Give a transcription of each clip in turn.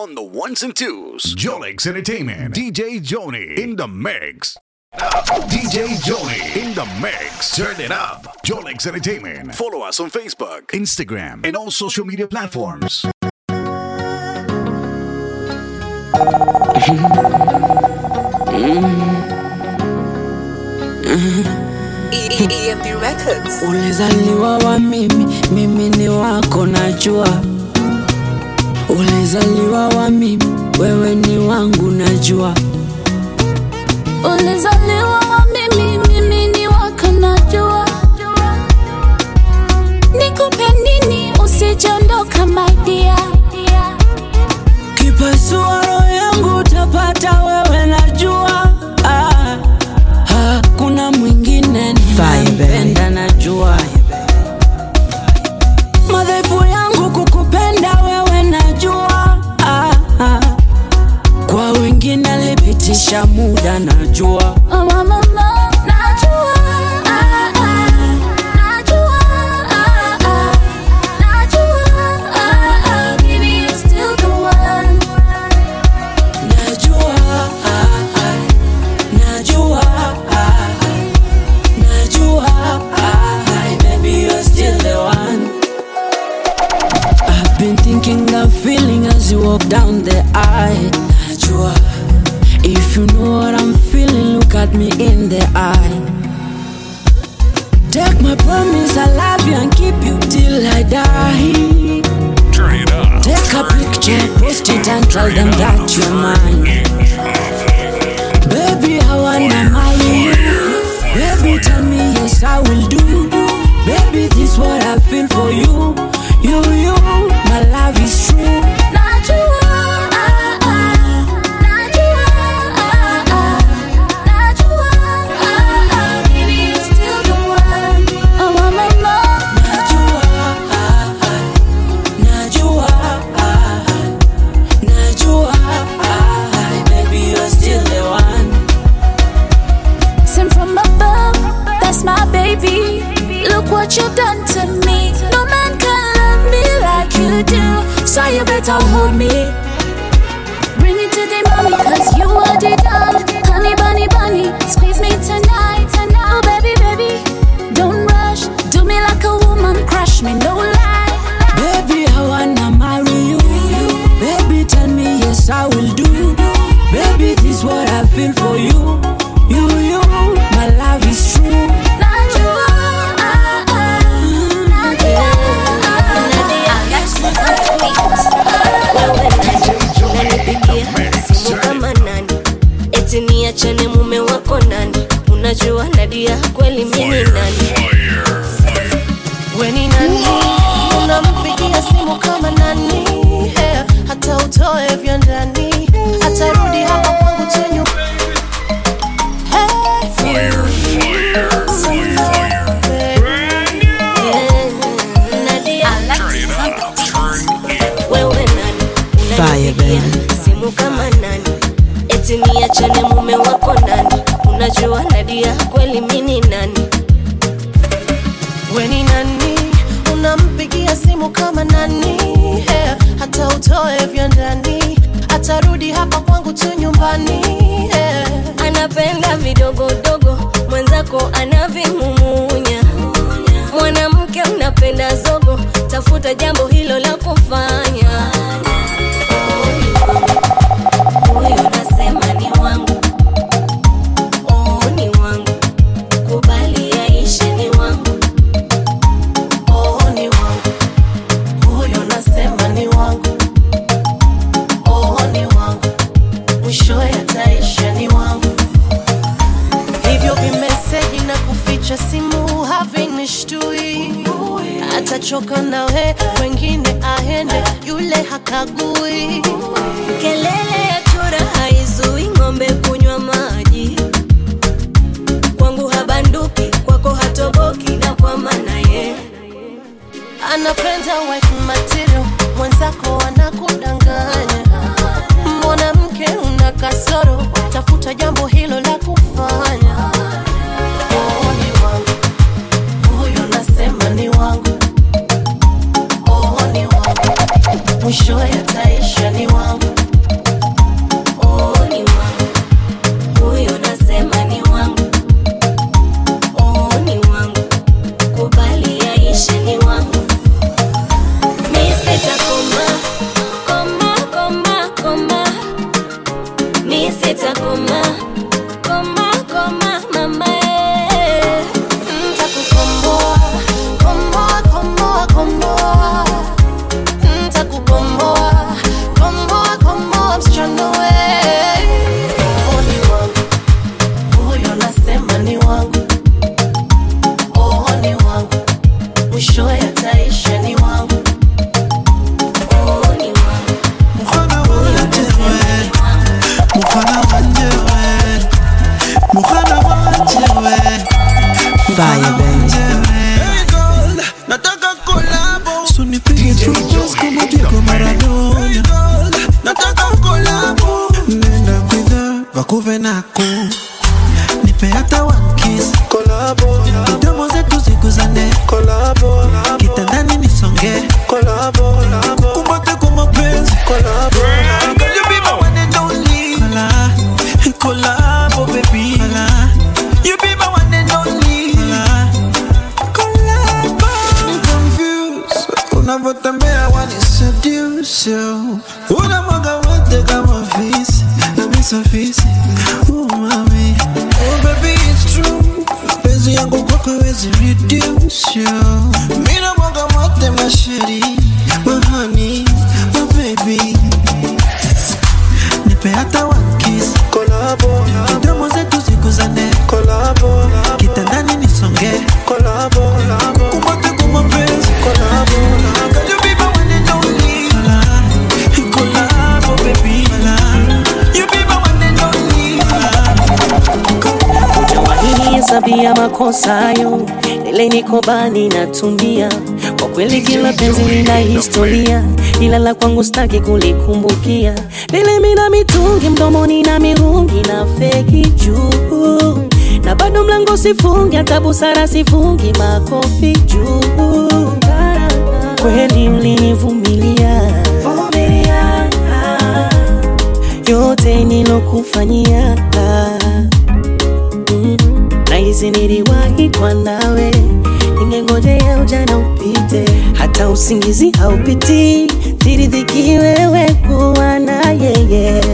on the ones and twos. Jolix Entertainment. DJ Joni in the mix. DJ Joni in the mix. Turn it up. Jolix Entertainment. Follow us on Facebook, Instagram, and all social media platforms. EMP Records. Ulizaliwa wa mimi, mimi ni wako najua. Ulizaliwa wa mimi, wewe ni wangu najua. Ulizaliwa wa mimi, mimi ni wako najua. Nikupe nini usijondoka my dear. Kipasua roho yangu utapata wewe najua. Ah, hakuna mwingine ninayempenda najua. Madhaifu yangu kukupenda wewe najua. Ah, ah, kwa wengine alipitisha muda najua. Oh, mama, mama, najua. Ah, ah, najua. Ah, ah, najua. Ah, ah, baby, you're still the one. Najua, ah, ah, najua, ah, ah, najua, ah, ah, baby you're still the one. I've been thinking that feeling as you walk down the aisle. Najua, if you know what I'm feeling, look at me in the eye. Take my promise, I love you and keep you till I die. Turn it up. Take a picture, post it and tell them that you're mine. Baby, I wanna marry you. Baby, tell me yes, I will do. Baby, this what I feel for you. You, you, my love is true. Najua, ah, ah, najua, ah, ah, najua, ah, ah, baby, you're still the one. Oh, mama, mama. Najua, ah, ah, najua, ah, ah, najua, ah, ah, baby, you're still the one. Sent from above, that's my baby. Look what you done to me. No man can love me like you do. So you better hold me. Bring it to the mommy, cause you are the doll. Honey bunny bunny, squeeze me tonight. Oh baby, baby, don't rush. Do me like a woman, crush me, no lie. Baby, I wanna marry you. Baby, tell me yes, I will do. Baby, this what I feel for you. You, you, my love is true. Najua, ah, ah, najua, Unanipigia simu kama nani? Eti niachane mume wako nani? Unajua Nadia kweli mimi nani? We ni nani? Unampigia simu kama nani? Eh, hata utoe vya ndani, atarudi hapa kwangu tu nyu- Hey, Eh, Nadia, wewe nani? Fire, baby. Unanipigia simu kama nani? Eti niachane mume wako nani? Unajua Nadia kweli mimi nani? we ni nani? Unampigia simu kama nani? Eh, hata utoe vya ndani, atarudi hapa kwangu tu nyumbani. Eh, anapenda vidogodogo, mwenzako anavimumunya. Mwanamke unapenda zogo, tafuta jambo hilo la kufanya. Huyu nasema ni wangu, oh, ni wangu, kubali aishe ni wangu. oh, ni wangu. Huyo nasema ni wangu. Oh, ni wangu. Mwishowe ataisha ni wangu. Hivyo vimeseji na kuficha simu havinishtui. Atachoka nawe, wengine aende, yule hakagui. Kelele ya chura haizui ng'ombe kunywa maji. Kwangu habanduki, kwako hatoboki, na kwa maana ye Anapenda wife material, mwenzako anakudanganya. Mwanamke una kasoro, tafuta jambo hilo la kufanya. Oh, ni wangu. Huyo nasema ni wangu. Oh, ni wangu. Mwishowe ataisha ni wangu. collabo. Girl, you be my one and only. Collabo, baby. You be my one and only. Collabo. I'm confused. Unavyotembea wani seduce you. Unamwaga wote kama fisi. Na misa fisi. Oh, mami. Oh, baby, it's true. Penzi yangu kwako hawezi reduce you. Mimi namwaga wote masheri. My honey, my baby. Nipe hata one kiss. Collabo. Midomo zetu ziguzane. Collabo. Kitandani nisonge. Collabo. Kumate kumapenzi. Collabo. Girl, you be my one and only. Collabo, baby. You be my one and only. Hujawahini hesabia makosa hayo, ile niko bani natumia. Kwa kweli kila penzi lina historia, ila la kwangu staki kulikumbukia. Vile mina mitungi mdomoni na mirungi na feki juu, na bado mlango sifungi, hata busara sifungi, makofi juu. Kweli ulinivumilia yote nilokufanyia Mm, nahisi niliwahi kwa nawe, ningengojea ujana upite, hata usingizi haupiti, thiridhiki wewe kuwa na yeye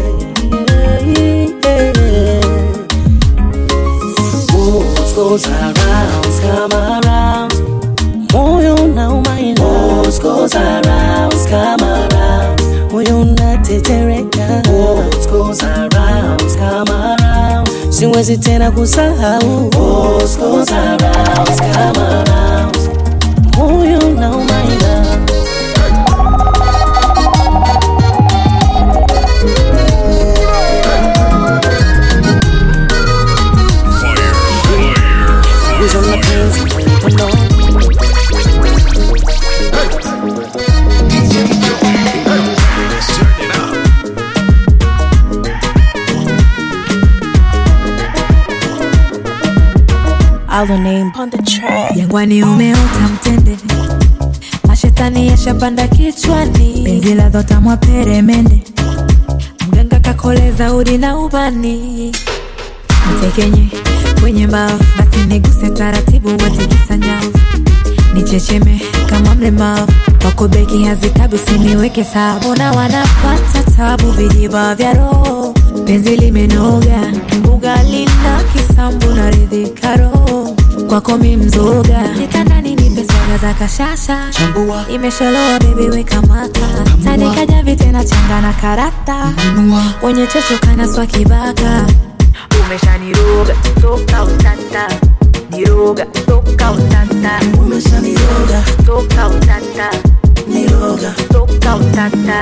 What goes around, come around moyo unauma ila What goes around, come around moyo unatetereka What goes around, come around siwezi tena kusahau What goes around, come around moyo unauma ila Wizo mapenzi uno Turn it up. Our name On the track. jangwani umeota mtende mashetani yashapanda kichwani penzi la dhota mwa peremende mganga kakoleza udi na ubani mtekenye kwenye mbavu basi niguse taratibu watikisa nyavu nichecheme kama mlemavu wako beki hazikabi usiniweke sawa mbona wanapata tabu vijiba vya roho penzi limenoga ugali na kisambu na ridhika roho kwako mi mzoga kitandani nipe swaga za kashasha imesholoa bebi weka mata tandikaja vitena changa na karata wenye chocho kana swa kibaka umeshaniroga toka utata niroga toka utata umeshaniroga toka utata niroga toka utata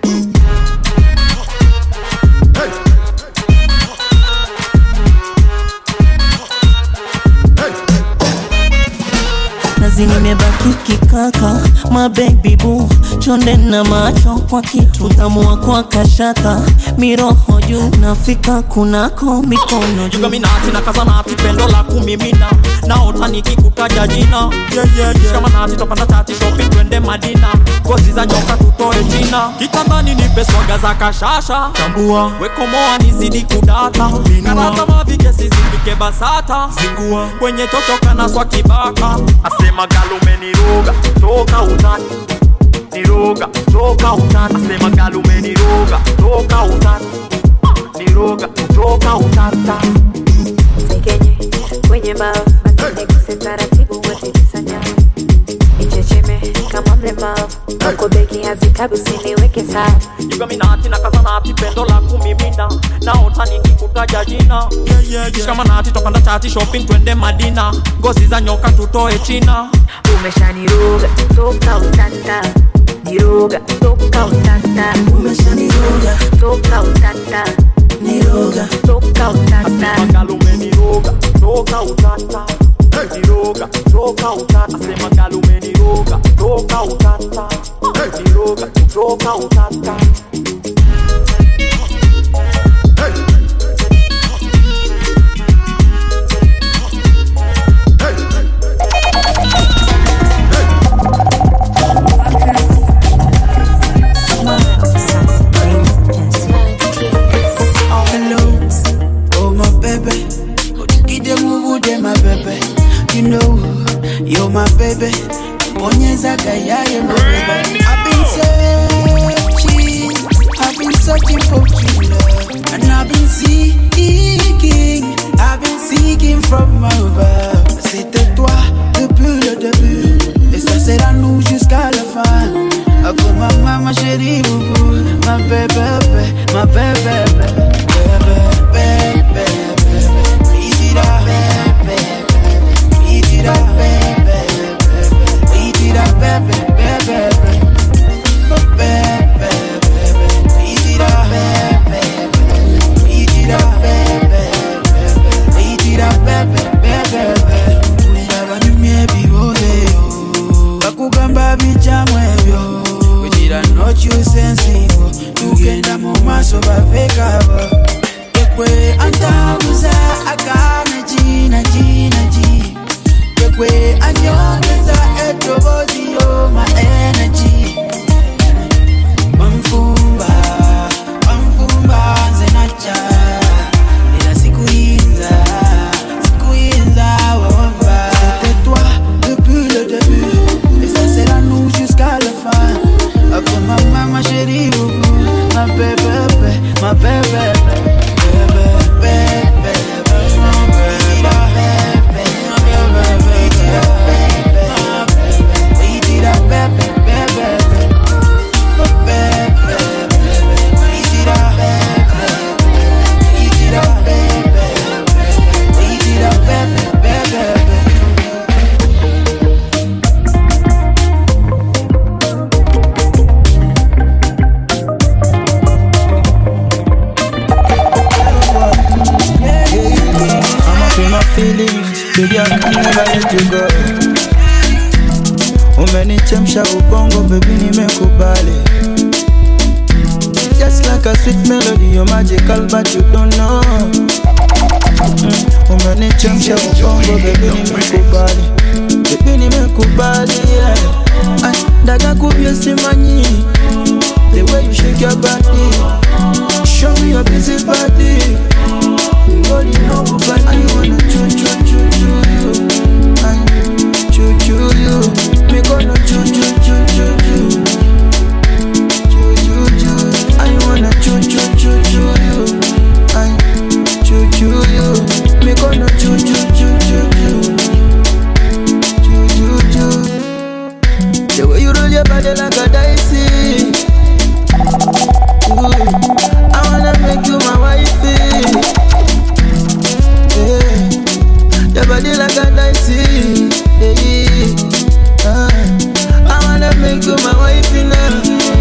nazi nimebaki kikaka mabebi bu chonde na macho kwa kitu tamua kwa kashata miroho juu nafika kunako mikono juu jugaminati na kazanati pendo la kumimina naota nikikutaja jina yeah, yeah, yeah. shamanati topanda tati shopping twende madina ngozi za nyoka tutoe china kitandani nipe swaga za kashasha tambua wekomoa nizidi kudata karata mavike sizipike basata zingua kwenye totoka na swa kibaka asema galume niroga toka utani niroga toka utani asema galume niroga toka utani niroga toka utata tekenye kwenye mbavu basi niguse taratibu watikisa nyavu nichecheme kama mlemavu wako beki hazikabi usiniweke sawa jugaminati na kazanati pendo la kumimina naota nikikutaja jina yeah, yeah, yeah. shikamanati topanda chati shopping twende madina ngozi za nyoka tutoe china umeshaniroga toka utata niroga toka utata umeshaniroga toka utata niroga toka utata galume niroga toka utata niroga toka utata asema galume niroga toka utata niroga toka utata Smile, baby. Bonyeza gayaye my baby. I've been searching, I've been searching for true love, and I've been seeking, I've been seeking from above. C'était toi depuis le début, et ça sera nous jusqu'à la fin. Oh ma maman, ma chérie, boubou, ma bébé, ma bébé, bébé, bébé, bébé, easy da, bébé, easy da, bébé, easy da, bébé, bébé, bébé, easy da, bébé, easy da, bébé, easy da, bébé, bébé, kulaba nimye bibozeyo bakugamba bijamwe ebyo kugira nokyusa ensingo tugenda mu maaso bavekabo ekwe antambuza agana gina gina gi ekwe anyongeza eddoboozi yo ma energy wamfumba wamfumba nze najja era sikuyinza sikuyinza wawamba c'était toi depuis le début et ça sera nous jusqu'à la fin Ako mama ma chérie boubou ma bébé ma bébé bébé bébé I'm up in my feelings, baby I can never let you go. Umenichemsha ubongo, baby nimekubali. Just like a sweet melody, you're magical but you don't know. Mm, Umenichemsha ubongo, baby nimekubali. Baby nimekubali, yeah. Ay, Dada kubye simanyi, the way you shake your body. Show me your busy body. Body no but I wanna choo choo choo choo you. I choo choo you. Me gonna choo choo choo choo choo. Choo choo choo. I wanna choo choo choo choo you. I choo choo you. Me gonna choo choo choo choo choo. Choo choo choo. The way you roll your body like a dicey. Ooh, I wanna make you my wifey. Yeah. Your body like a dicey. Yeah. Ah. I wanna make you my wife now.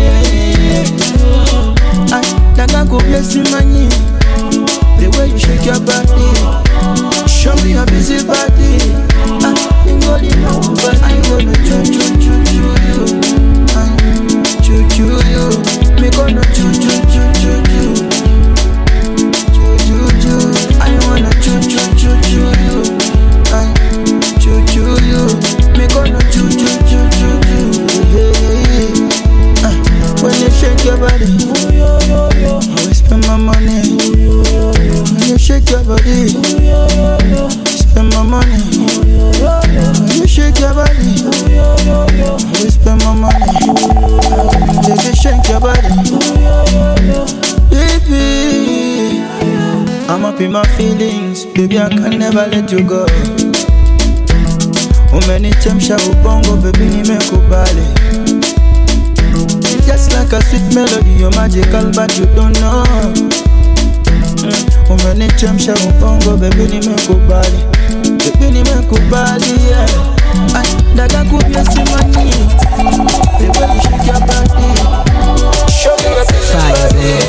Yeah. I Dada go bless you money. The way you shake your body. Show me your busy body. Ah, you go you know, but I gonna choo choo choo choo you. Ah, choo choo you. Me gonna choo choo choo choo choo. Choo choo choo. I wanna choo choo choo choo you. I choo choo you. Me gonna choo choo choo choo choo. Yeah. Ah, when you shake your body, I will spend my money. When you shake your body, spend my money. When you shake your body, I will spend my money. Baby, shake your body. Baby, I'm up in my feelings, baby. I can never let you go. Umenichemsha ubongo, baby, nimekubali. Just like a sweet melody, you're magical, but you don't know. Mm, Umenichemsha ubongo, baby, nimekubali. Baby, nimekubali, yeah. Ay, dada kubye simani. The way you shake your body. Show me your fire,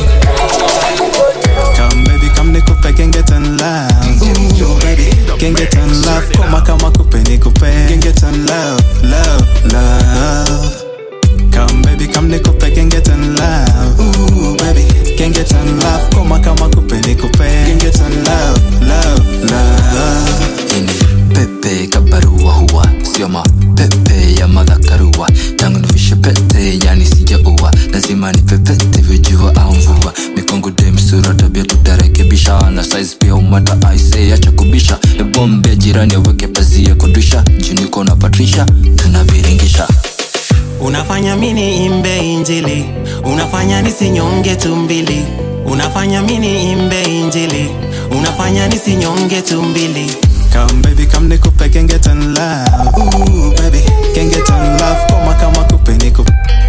Come baby, come nikupe can get in love. Ooh, baby, can get in love. Koma kama kupe nikupe can get in love, love, love. Come baby, come nikupe can get in love. Ooh, baby, can get in love. Koma kama kupe nikupe can get in love, love, love. pepe kabarua huwa sio mapepe ya madhakarua tangu nivishe pete yani sijaua lazima nipepete vijua au na size pia umata aise acha kubisha ebombe jirani aweke pazia kudisha juniko na patrisha tunaviringisha unafanya mini imbe injili unafanya nisinyonge tumbili unafanya mini imbe injili unafanya nisinyonge tumbili Come baby, come nikupe can get in love. Ooh baby, can get in love. Koma kama kupe nikupe.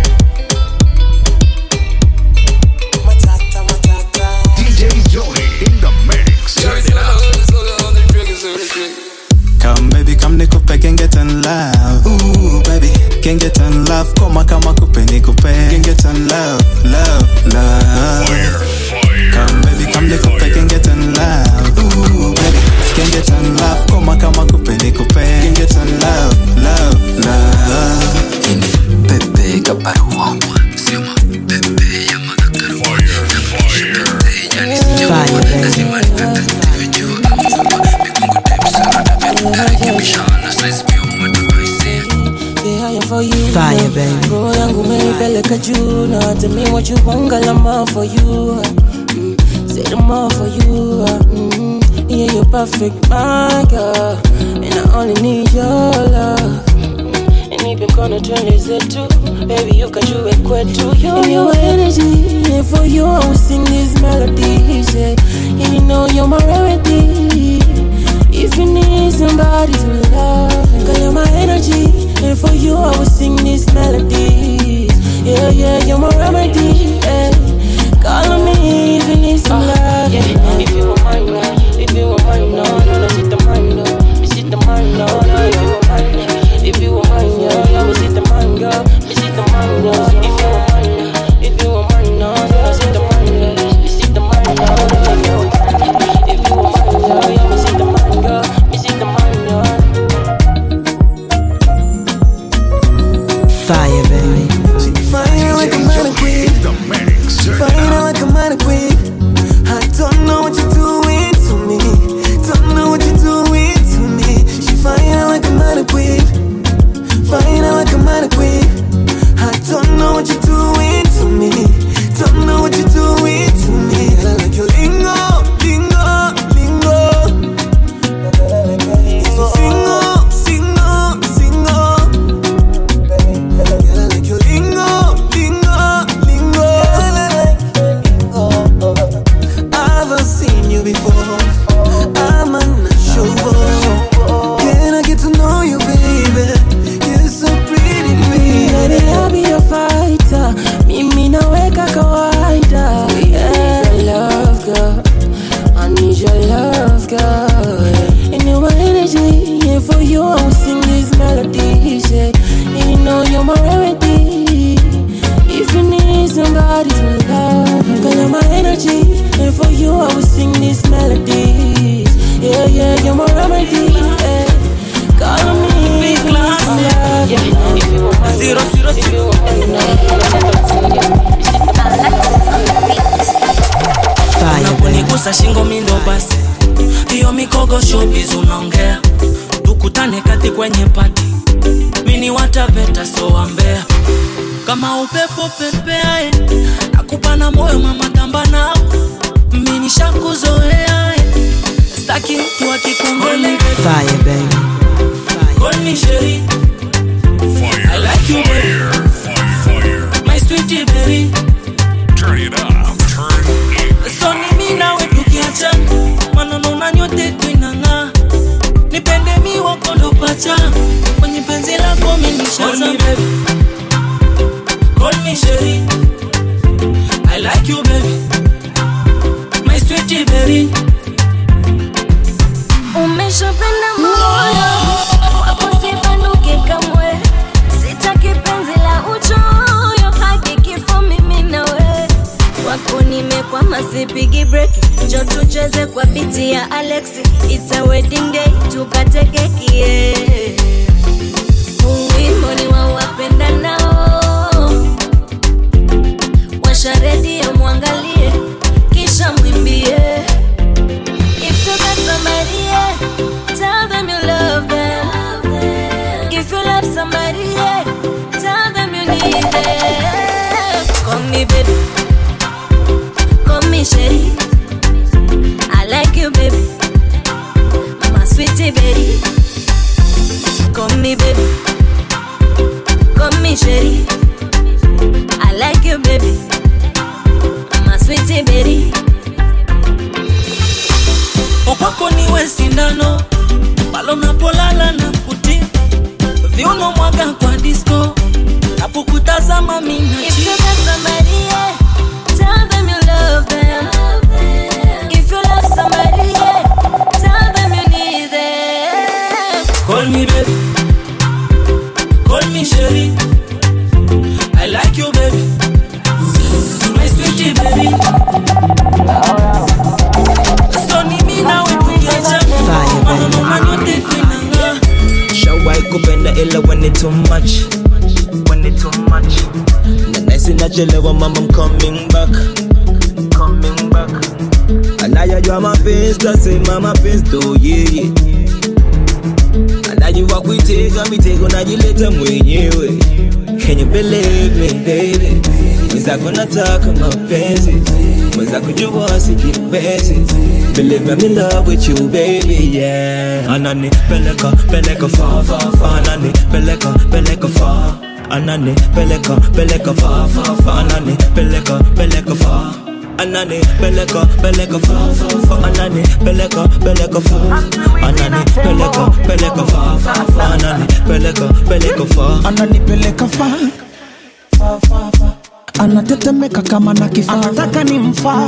DJ Joni in the mix. Turn it up. Come baby, come nikupe can get in love. Ooh baby, can get in love. Koma kama kupe nikupe. Can get in love, love, love. Come baby, come nikupe can get in love. Ooh baby, can get in love. Koma kama kupe nikupe. Can get in love, love, love. ini pepe kabarua sio mapepe ya madhakaru Pepe, yani sijua, lazima nipepe nitavijua kama saba mikungu type sana tabe narekebisha na size pia umata aise Fire, baby. roho yangu umeipeleka juu na tell me what you want girl I'm all for you mm, said I'm all for you mm, yeah you're perfect my girl and I only need your love and even gonna turn this into baby you got you kwetu you and your energy and for you I will sing these melodies yeah and you know you're my remedy if you need somebody to love girl you're my energy and for you I will sing these melodies yeah yeah you're my remedy yeah call on me if you need some love yeah if you want mine now if you want mine no no no sit the mine no me sit the mine no no if you want mine if you want mine yeah yeah me sit the mine girl me sit the mine no if you want mine if you want mine no no sit the mine no me sit the mine no if you want mine if you want mine yeah yeah me sit the mine girl me sit the mine no Fire, baby. Fire like a mannequin. Fire like a mannequin. I don't know what you're doing to me. Don't know what you're doing to me. She fire like a mannequin. Fire like a mannequin. I don't know what you're doing to me. Don't know what you're doing to me. I like your lingo, lingo, lingo. Single, single, single. Girl, I like your lingo, lingo, lingo. I've seen you before. I'm unsure. Can I get to know you, baby? You're so pretty, Baby, baby. I'll be a fighter. Mimi naweka kawaida. Yeah, your love, girl. I need your love, girl. And you're my energy. And for you, I will sing these melodies. Yeah. And you know you're my remedy. If you need somebody to love, girl, you're my energy. And for you, I will sing these melodies. Yeah, yeah, you're my remedy. Yeah. Call on me. Big love. Yeah. If you want my Zero, zero, if you want my unaponigusa shingo mindo basi hiyo mikogo showbiz unaongea tukutane kati kwenye pati mini wataveta sowambea kama upepo pepeae nakupa na moyo mamatamba nao mini shakuzoea staki mtu akikumbele Fire, baby. Call me Sherry. I like you, baby. My sweetie berry. Turn it up. Turn it So ni mimi nawe tukiachana, maneno na nyote tuinang'aa. Nipende mi wako ndo pacha, kwenye penzi lako mimi nishazama. Call me Sherry. I like you baby. My sweetie berry. umeshapenda moyo wako sipanuke kamwe sitaki penzi la uchoyo hadi kifo mimi nawe wako nimekwama sipigi breki njo tucheze kwa biti ya alexi ita wedding day tukate keki yeah. Huu wimbo ni wa wapenda nao washa redio mwangalie kisha mwimbie If you got somebody, yeah, tell them you love them. If you love somebody, yeah, tell them you need them. Call me baby, call me Sherry. I like sweetie berry Okwako niwe sindano pale unapolala na kuti viuno mwaga kwa disco napokutazama mina If you got somebody, yeah, tell them you love them. If you love somebody, yeah, tell them you need them. Call me baby Call me Sherry I like you baby My sweetie baby So ni mimi nawe tukiacha Maneno manyote kwenanga Shawai kupenda ila when it too much When it too much Na nice nachelewa mama I'm coming back Coming back Anayajua mapenzi tasema mapenzi tu yeye Anajua kuitega mitego najileta mwenyewe Can you believe me baby Mwenzako nataka mapenzi Mwenzako jua sikipenzi Believe me I'm in love with you baby yeah Anani peleka peleka fa fa fa Anani peleka peleka fa Anani peleka peleka fa fa fa Anani peleka peleka fa Anani peleka peleka fa fa fa Anani peleka peleka fa Anani peleka peleka fa fa fa Anani peleka peleka fa ananipeleka fa fa, fa, fa. anatetemeka kama na kifaa anataka ni mfaa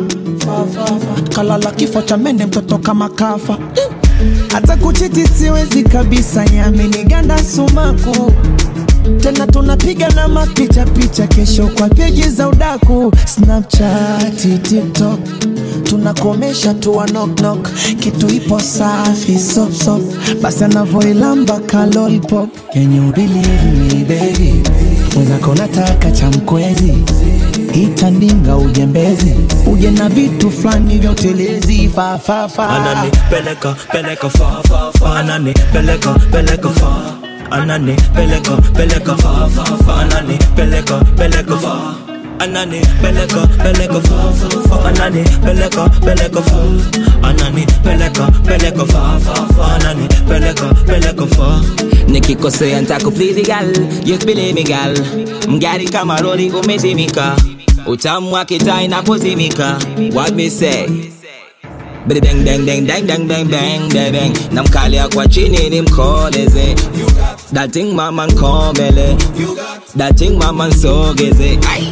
kalala kifo cha mende mtoto kama kafa hata kuchiti siwezi kabisa yaminiganda sumaku tena tunapiga na mapicha picha kesho kwa peji za udaku snapchat tiktok tunakomesha tu wa knock knock kitu ipo safi sop sop basi anavoilamba kalolpop can you believe me baby mwenzako nataka cha mkwezi itandinga ujembezi uje na vitu fulani vya utelezi fafafa Anani peleka peleka fa fa fa Anani peleka peleka fa Anani peleka peleka fa fa fa Anani peleka peleka fa Anani peleka peleka fa fa fa Anani peleka peleka fa Anani peleka peleka fa fa fa Anani peleka peleka fa nikikosea ntakuplease gal yes believe me gal mgari kama roli umezimika utamu wake taa inapozimika what me say Bidi bang bang bang bang bang bang bang bang bang namkalia kwa chini nimkoleze that thing mama nkomele that thing mama nsogeze Ai.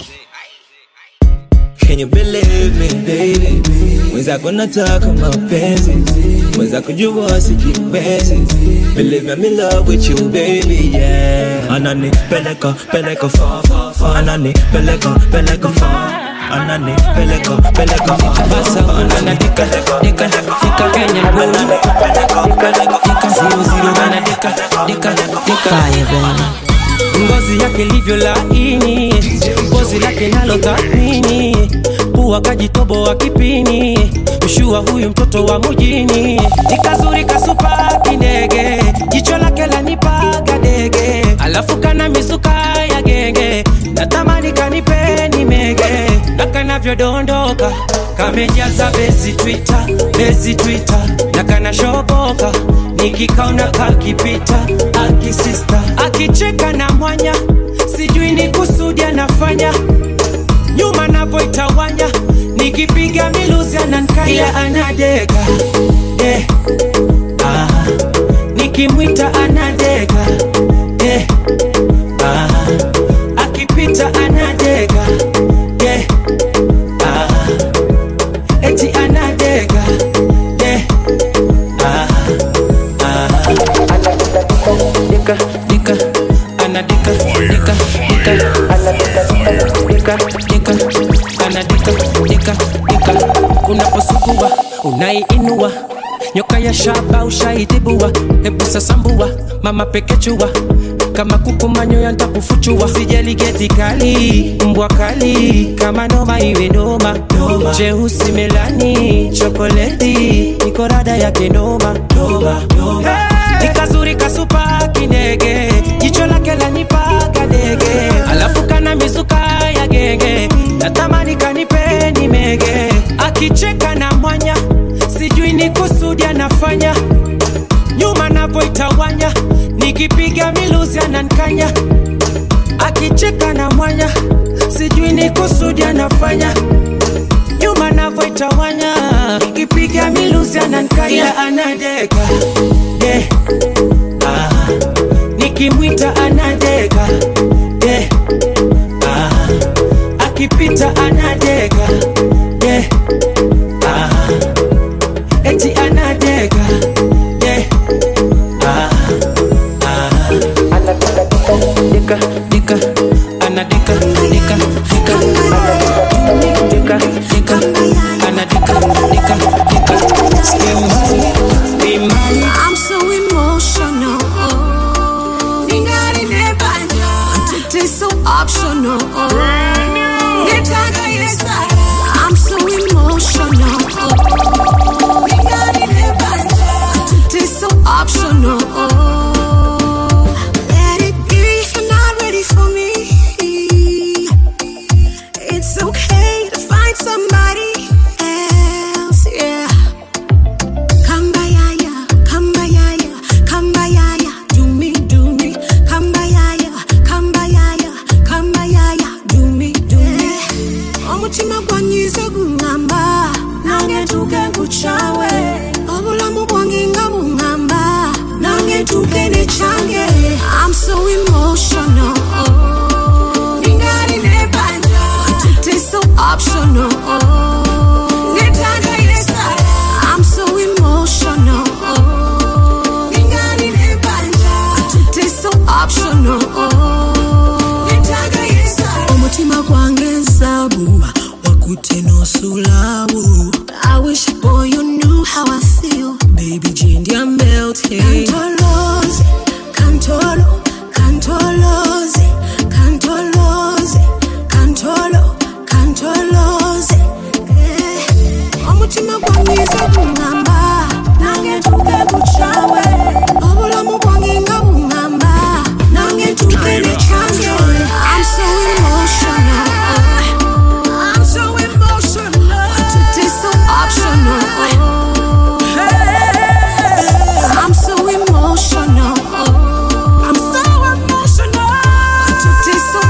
Can you believe me baby Mwenzako nataka mapenzi Mwenzako jua sikipenzi Believe me I'm in love with you baby yeah Anani peleka peleka fa fa fa Anani peleka peleka fa Anani peleka peleka fa Basa unana dika dika dika Kenya boy Anani peleka peleka Dika zero zero wana dika dika dika ngozi yake livyo laini ngozi lake nalo thamini pua kajitobo wa kipini mshua huyu mtoto wa mujini nikazuri kasupa kindege jicho lake lanipaga dege alafu kana misuka ya genge natamani kanipeni mege na kanavyodondoka kamejaza besi twita besi twita na kanashoboka nikikaona kakipita akisista akicheka na mwanya sijui ni kusudi anafanya nyuma navoitawanya nikipiga miluzi anankaya anadeka eh, ah, nikimwita anadeka eh, ah, akipita anadeka eh, ah, eti anadeka eh, ah, ah. dika dika anadika dika dika dika dika anadika dika dika unaposugua unaiinua nyoka ya shaba ushaitibua hebu sasambua mama pekechua kama kuku manyoya ntakufuchua sijali geti kali mbwa kali kama noma iwe noma jeusi melani chokoleti nikorada yake noma Hey! nikazuri kasupa kindege jicho lake lanipaga dege alafu kana mizuka ya genge natamani kanipeni mege akicheka na mwanya sijui ni kusudi anafanya nyuma navoitawanya nikipiga miluzi anankanya akicheka na mwanya sijui ni kusudi anafanya ananitawanya ikipiga miluzi anankaya anadeka yeah. ah. nikimwita anadeka yeah. ah. akipita anadeka yeah. ah. eti anadeka yeah. ah. ah. dika dika anadika dika dika dika dika anadika dika dika imani I'm so emotional. Ningari nebanja. It is so optional. Nitaka ile sara. I'm so emotional. Ningari nebanja. It is so optional. Let it be if you're not ready for me. It's okay to find somebody else. Yeah. Kambayaya, kambayaya, kambayaya, do me, do me. Kambayaya, kambayaya, kambayaya, do me, do me. Omutima gwanyiza gungamba, nange tuke nkuchawe. Obulamu bwange nga bungamba, nange tuke nechange. I'm so emotional. Ningali nebanja, but it is so optional. Nitanga ile sara. I'm so emotional. Ningani nebanja, but it is so optional. Nitanga ile sara. Omutima gwange nsabu, wakutenosulabu. I wish boy you knew how I feel. Baby Jindi I'm melting. Cantoloze, cantolo, cantoloze, cantoloze, cantolo, cantoloze. Yeah. Omutima gwanyiza gungamba, nange tuke kuchawe. Obulamu bwange nga bungamba, nange tuke nechange. I'm so emotional. I'm so emotional. But it is so optional. I'm so emotional. I'm so emotional. But it is so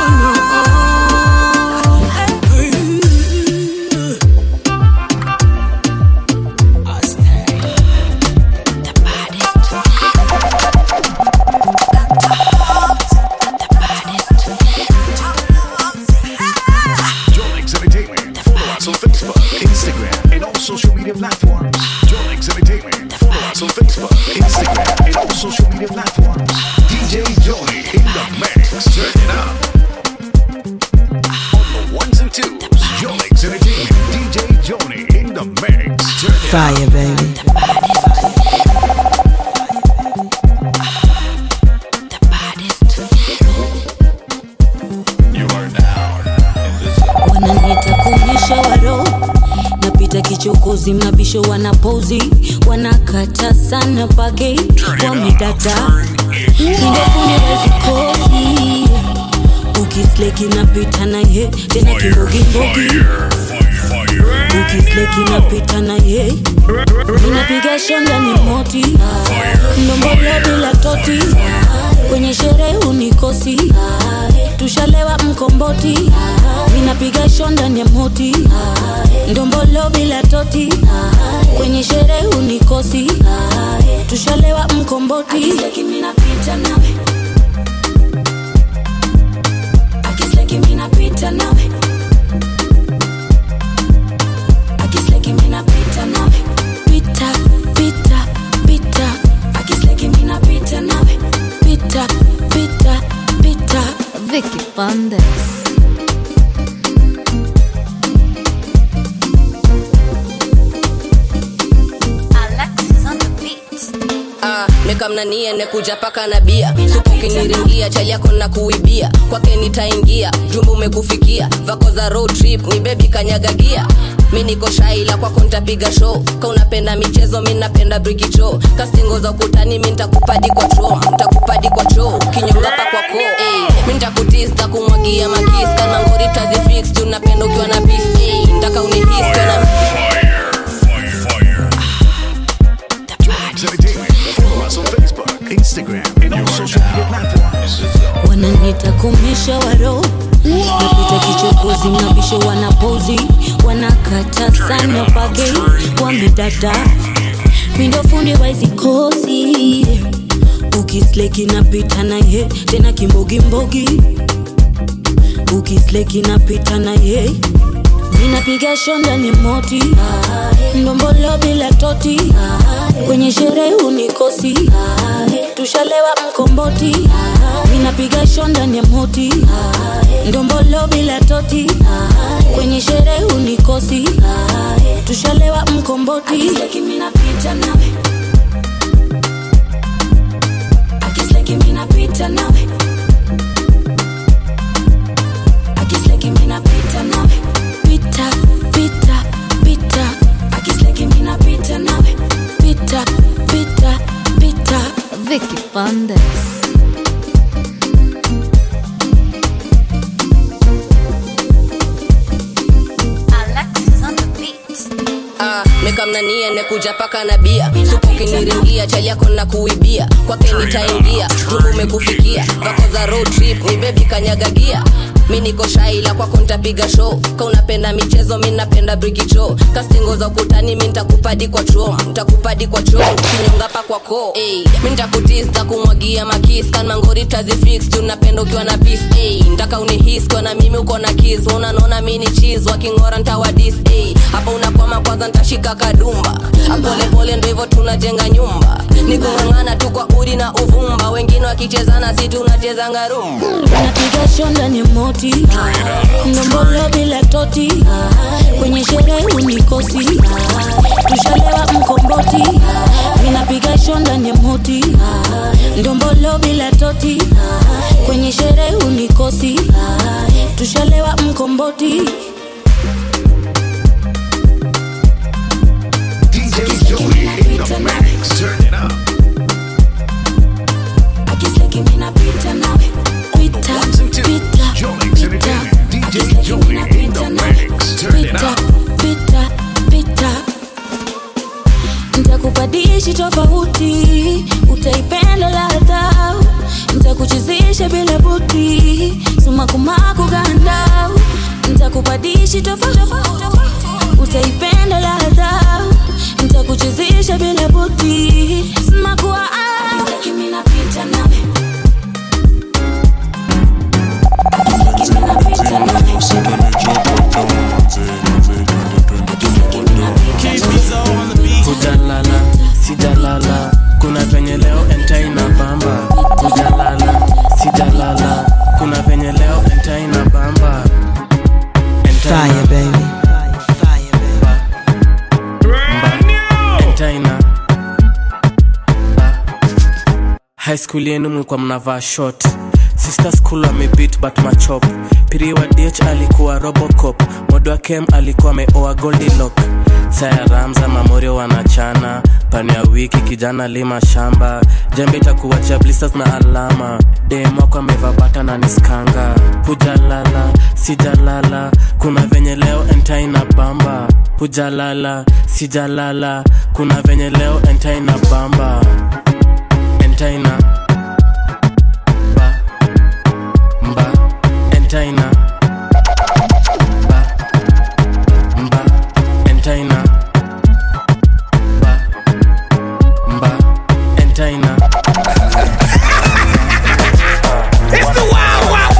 Jolix Entertainment. Follow us on Facebook, Instagram, and all social media platforms. Jolix Entertainment. Follow us on Facebook, Instagram, and all social media platforms. DJ Joni in the mix. Turn it up. On the ones and twos, Jolix Entertainment. DJ Joni in the mix. Turn it Fire, baby. wananiita kuonyesha waro napita kichokozi mabisho wanapozi wanakata sana pake wamedata indofunirezikosi ukisleki napita na ye tena kimbogimbogi ukisleki napita na ye inapiga shonda ni moti ndombolo bila toti kwenye sherehe unikosi tushalewa mkomboti ninapiga shonda ni moti ndombolo bila toti kwenye sherehe unikosi tushalewa mkomboti Akisleki minapita nawe Akisleki minapita nawe Akisleki minapita nawe Pita, pita, pita Akisleki minapita nawe Pita, pita, pita Vicky Bandes. Ah, mekamnanie nekuja paka na bia supu kiniringia chali yako na kuibia kwake nitaingia jumba umekufikia vako za road trip ni bebi kanyagagia mi niko shaila kwako ntapiga show ka unapenda michezo mi napenda brikicho kastingo za ukutani mi ntakupadi kwa tro ntakupadi kwa cho kinyongapa kwako hey, mi ntakutista kumwagia makista na ngori tazifix juu napenda ukiwa na pis hey, ntaka unihiska na Jolix Entertainment. Follow us on Facebook, Instagram, and all social media platforms. wananita kumisha waro napita kichokozi mabisho wanapozi wanakata sana pake wamedada mindo fundi waizikosi ukisleki napita naye tena kimbogimbogi ukisleki napita naye ninapiga shonda ni moti ndombolo bila toti kwenye sherehe unikosi tushalewa mkomboti ninapiga shonda ni moti ndombolo bila toti kwenye sherehe unikosi tushalewa mkomboti minapita nawe akisleki minapita nawe akisleki minapita nawe pita pita pita akisleki minapita nawe pita pita pita Vicky Pandes. Alexis on the beat. Ah, mekamna niende kuja paka na bia supu kiniringia chali yako na kuibia kwake nitaingia jumbu umekufikia vako za road trip ni bebi kanyagagia mi niko shaila kwako ntapiga show ka unapenda michezo mi napenda brikicho kastingo za ukutani mi ntakupadi kwa chom ntakupadi kwa chom kinyongapa kwa ko hey, mi ntakutis takumwagia makis kanmangori tazifix tunapenda ukiwa na pis hey, ntaka unihis kwa na mimi uko na kis unanona mi ni chis wakingora ntawadis hey, hapa unakwama kwanza ntashika kadumba apolepole ndo hivyo tunajenga nyumba nikung'ang'ana tu kwa udi na uvumba wengine wakichezana si tunachezanga rumba napiga shonda ni moti ndombolo bila toti kwenye sherehe unikosi tushalewa mkomboti ninapiga shonda ni moti ndombolo bila toti kwenye sherehe unikosi tushalewa mkomboti DJ Joey in the mix. Turn it up. akisleki minapita nawe pita pita Jolix Entertainment. DJ Joey in the mix. Turn it pita up. pita pita ntakupadishi tofauti utaipenda ladha ntakuchezesha bila buti sumakumaku ganda ntakupadishi tofauti utaipenda ladha ntakuchezesha bila buti sumakuwa minapita nawe kujalala sijalala kuna venye leo entaina bamba kujalala sijalala kuna venye leo entaina bamba Fire, baby. entaina high school yenu mlikuwa mnavaa short sister school amebit but machop piri wa dh alikuwa robocop modo wa kem alikuwa ameoa goldilok saya ramza mamorio wanachana pani ya wiki kijana lima shamba jembe itakuwacha blisters na alama demwako ameva bata na niskanga hujalala sijalala kuna venye leo entaina bamba hujalala sijalala kuna venye leo entaina bamba entaina ba mba entaina ba mba entaina ba mba entaina It's the wild, wild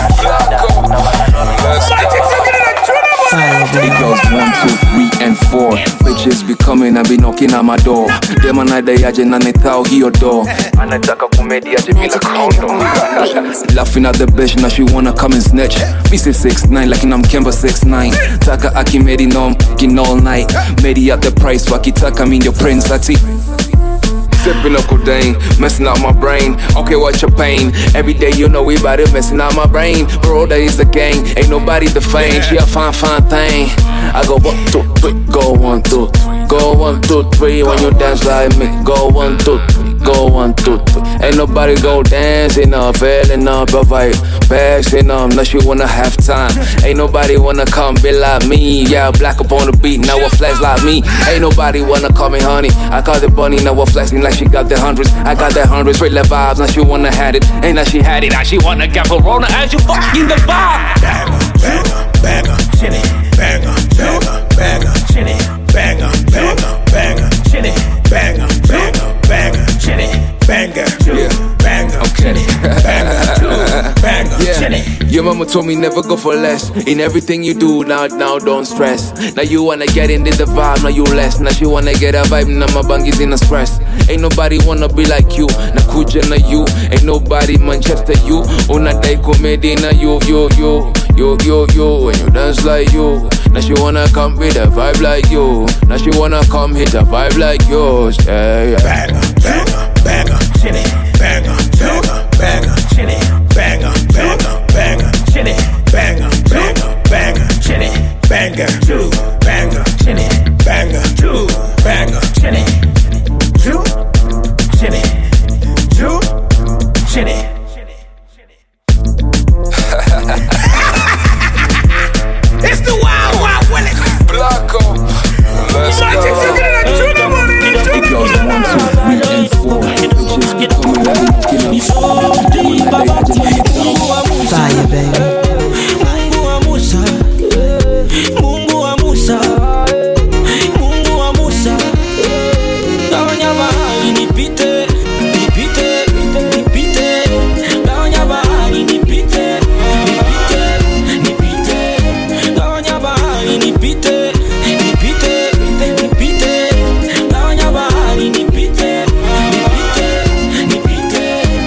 It goes one, two, three, and four. Bitches be coming and be knocking at my door. Dem anadai aje na nithao hiyo door. Anataka kumedi aje bila condom. Laughing at the bitch now she wanna come and snatch. Me say six nine like I'm Kemba six nine. Taka akimedi no I'm fucking all night. Medi at the price wakitaka mean your prince ati. Sipping up codeine, messing up my brain. Okay, what's your pain? Every day you know we bout it, messing up my brain. Bro, that is the gang, ain't nobody defamed. She a fine, fine thing. I go one, two, three, go one, two, three. Go one, two, three when you dance like me. Go one, two, three, go one, two, three. Ain't nobody go dancing up, feeling up, provide, passing up, unless you wanna have time. Ain't nobody wanna come be like me. Yeah, black up on the beat, now a flex like me. Ain't nobody wanna call me honey. I call the bunny, now a flexing like she got the hundreds. I got the hundreds, straight left vibes, now she wanna had it. Ain't that she had it, now she wanna get Corona as you fucking the vibe. Banger, banger, chinny, banger, banger, banger, chinny, mama told me never go for less. In everything you do, now now don't stress. Now you wanna get into the vibe, now you less. Now she wanna get a vibe, now my bangis in a stress. Ain't nobody wanna be like you. Na kuja na you, ain't nobody Manchester you. Una day comedy na you, you, you. Yo, yo, yo, when you dance like you. Now she wanna come with a vibe like you. Now she wanna come hit a vibe like yours. Yeah, yeah. Banger, banger, banger, chinny, banger, banger, banger, chinny, banger, banger, banger, chinny, banger, banger, banger, chinny, banger, two, banger, chinny, banger, two, banger, chinny, two, chinny, two, chinny. It's the Wild Wild Willis. Blacko. Let's Magic go. City, the tuna money, the tuna It goes one, two, three, and four. Bitches be coming at me, knocking on my door. Them and I, they acting on the Fire, baby. Mungu wa Musa, Mungu wa Musa, Mungu wa Musa, gawanya bahari nipite, nipite, nipite, gawanya bahari nipite, nipite, nipite, gawanya bahari nipite, nipite, nipite, gawanya bahari nipite, nipite, nipite.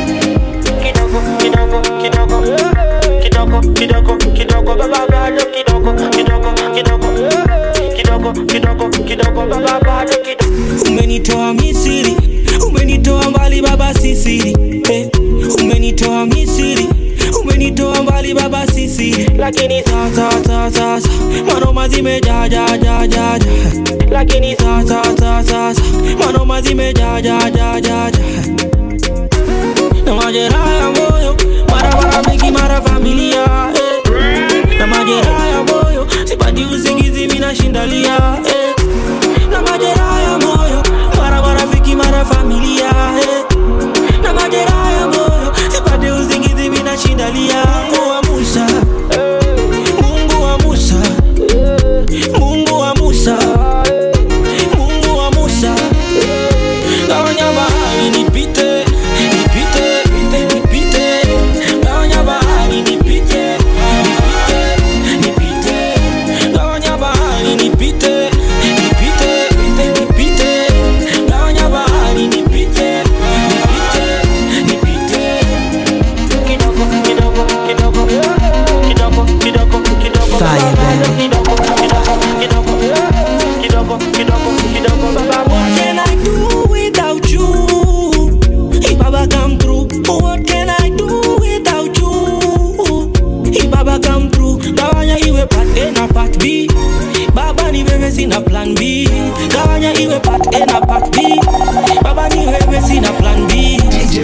Kidogo, kidogo, kidogo, kidogo, kidogo, kidogo, baba bado kidogo, kidogo, kidogo, kidogo, kidogo, kidogo, baba bado kidogo. Umenitoa Misri, umenitoa mbali baba sisiri, eh. Umenitoa Misri, umenitoa mbali baba sisiri, lakini sasa sasa sasa manoma zimejaa jaa jaa jaa jaa, lakini sasa sasa sasa manoma zimejaa jaa jaa jaa jaa na majeraha ya moyo mara marafiki mara familia eh. na majeraha ya moyo sipati usingizi minashindalia eh. na majeraha ya moyo mara marafiki mara familia eh. na majeraha ya moyo sipati usingizi minashindalia Mungu wa Musa Mungu wa Musa Mungu wa Musa Mungu wa Musa gawanya bahari nipite nipite nipite gawanya bahari nipite nipite nipite gawanya bahari nipite nipite nipite gawanya bahari nipite nipite nipite kidogo kidogo kidogo kidogo kidogo kidogo Fire, baby. kidogo kidogo kidogo kidogo kidogo kidogo baba what can I do without you if baba come through what can I do without you if baba come through gawanya iwe part A na part B baba ni wewe sina plan B gawanya iwe part A na part B baba ni wewe sina plan B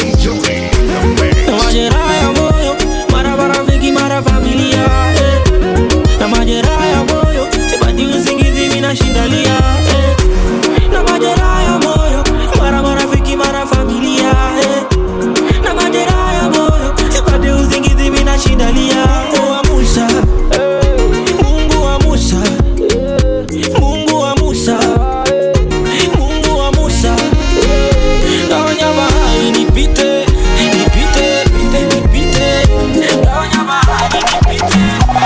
na majeraha ya moyo mara marafiki mara familia eh. na majeraha ya moyo sipati usingizi minashindalia eh. na majeraha ya moyo mara marafiki mara familia eh. na majeraha ya moyo sipati usingizi minashindalia Mungu wa Musa Mungu wa Musa Mungu wa Musa Mungu wa Musa gawanya bahari nipite nipite nipite gawanya bahari nipite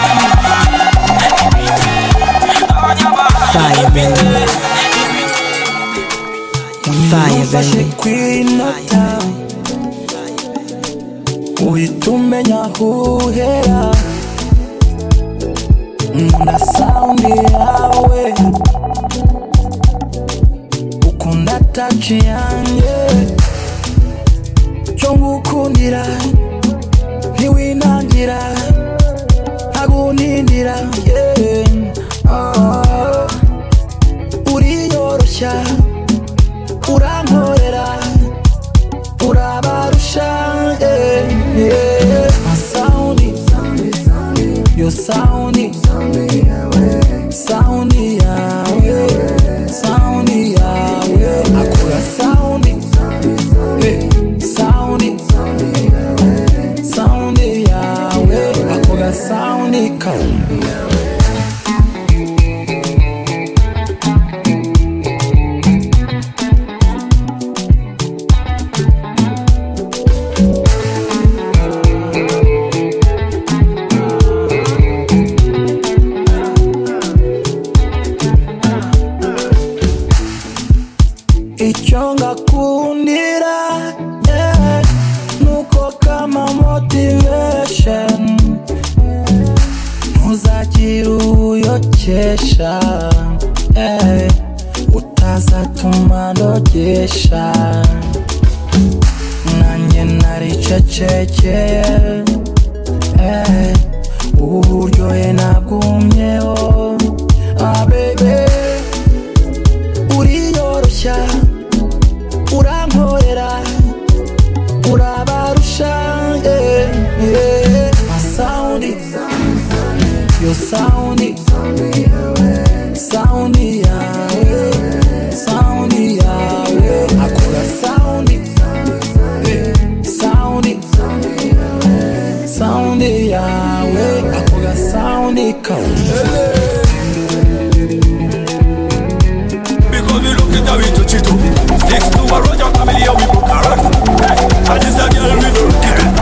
Fire, baby. Fire, baby. kwinota uhita umenya aho uhera nkunda saundi yawe ukunda taci yanjye cyo ngukundira ntiwinangira ntagunindira yeah. Ah. uriyoroshya urankorera urabarusha yeah, yeah. saundi yo saundi saundi yawe saundi yawe akora saundi Eh, saundi saundi yawe akora saundi kawe icyo ngakundira yeah. nuko kama motivation ntuzagire uyokesha yeah. utazatuma ndogesha nanjye naricecekeye eh, uburyohe nabwumyeho ah, baby uriyoroshya urankorera urabarusha yeah, yeah. masaundi yo saundi saundi yawe saundi yawe akora saundi saundi saundi yawe akora saundi kawe Because we look at how we touch it up Sticks to a Roger family and we broke a rock And this a girl we don't kick it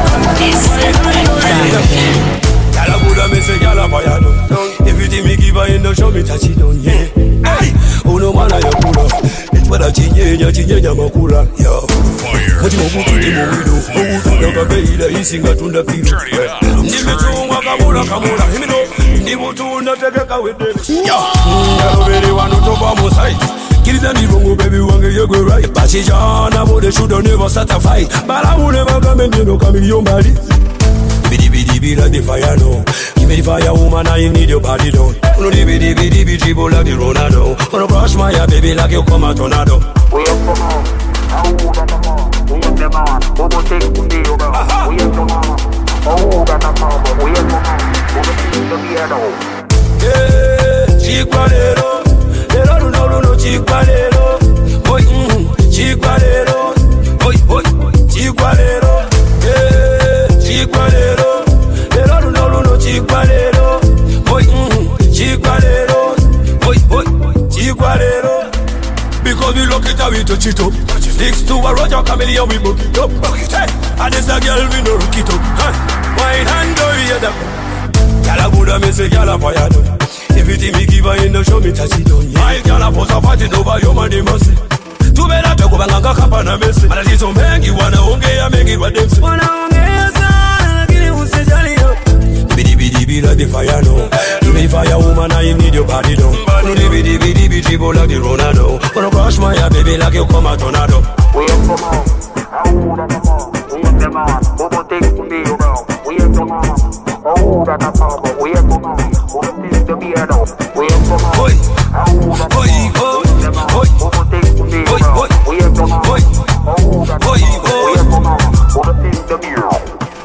Girl a good and me say girl a fire down Everything me give her in the show me touch it down yeah Hey, oh no man a ya kula Etwala chinyenya chinyenya makula yo Kati mubutundi muwido Obutunda kabeira isinga tunda kilo Ndimichungwa kamula kamula Himino Ndibutunda tegeka wedere Yo Yalobere wano toba musai Kiriza ndibongo baby wange yegwe right Bachijana bo they should never start a fight But I will never come and you know come in your body Bidi bidi bidi like the fire no Give me the fire woman I need your body down Uno di bidi bidi bidi dribble like the Ronaldo Uno brush my hair baby like you come a tornado We up come on We up them on Bobo take kundi yoga We up come on Oh that a mama We up come on Bobo take the beard Yeah Chikwa lero Lero luno luno chikwa lero Oi mm Chikwa lero Oi oi Chikwa lero Yeah Chikwa lero Lero luno luno chikwa lero Oi mm Chikwa lero Oi oi Chikwa lero because we look it how we touch it up Sticks to a Roger Chameleon we book it up Hey, and this a girl we no rook it up huh? Wine and go hear them Girl a good and me say girl a fire down Everything me give her in the show me touch it on yeah. My girl a pose a fighting over your money mercy tubera twekubanganga kapa na mesi matatizo mengi wanaongea mengi wa demsi wanaongea sana lakini usijaliyo Bidi bidi bidi like the fire no Give me fire woman I need your body down No di bidi bidi bidi dribble like the Ronaldo Wanna crush my heart baby like you come a tornado We up come on We up them on Bobo take to be around We up come on Oh that a power We up come on Bobo take to be around We up come on Oi Oi Oi Oi Bobo take to be around We up come on Oi Oi Oi We up come on Bobo take to be around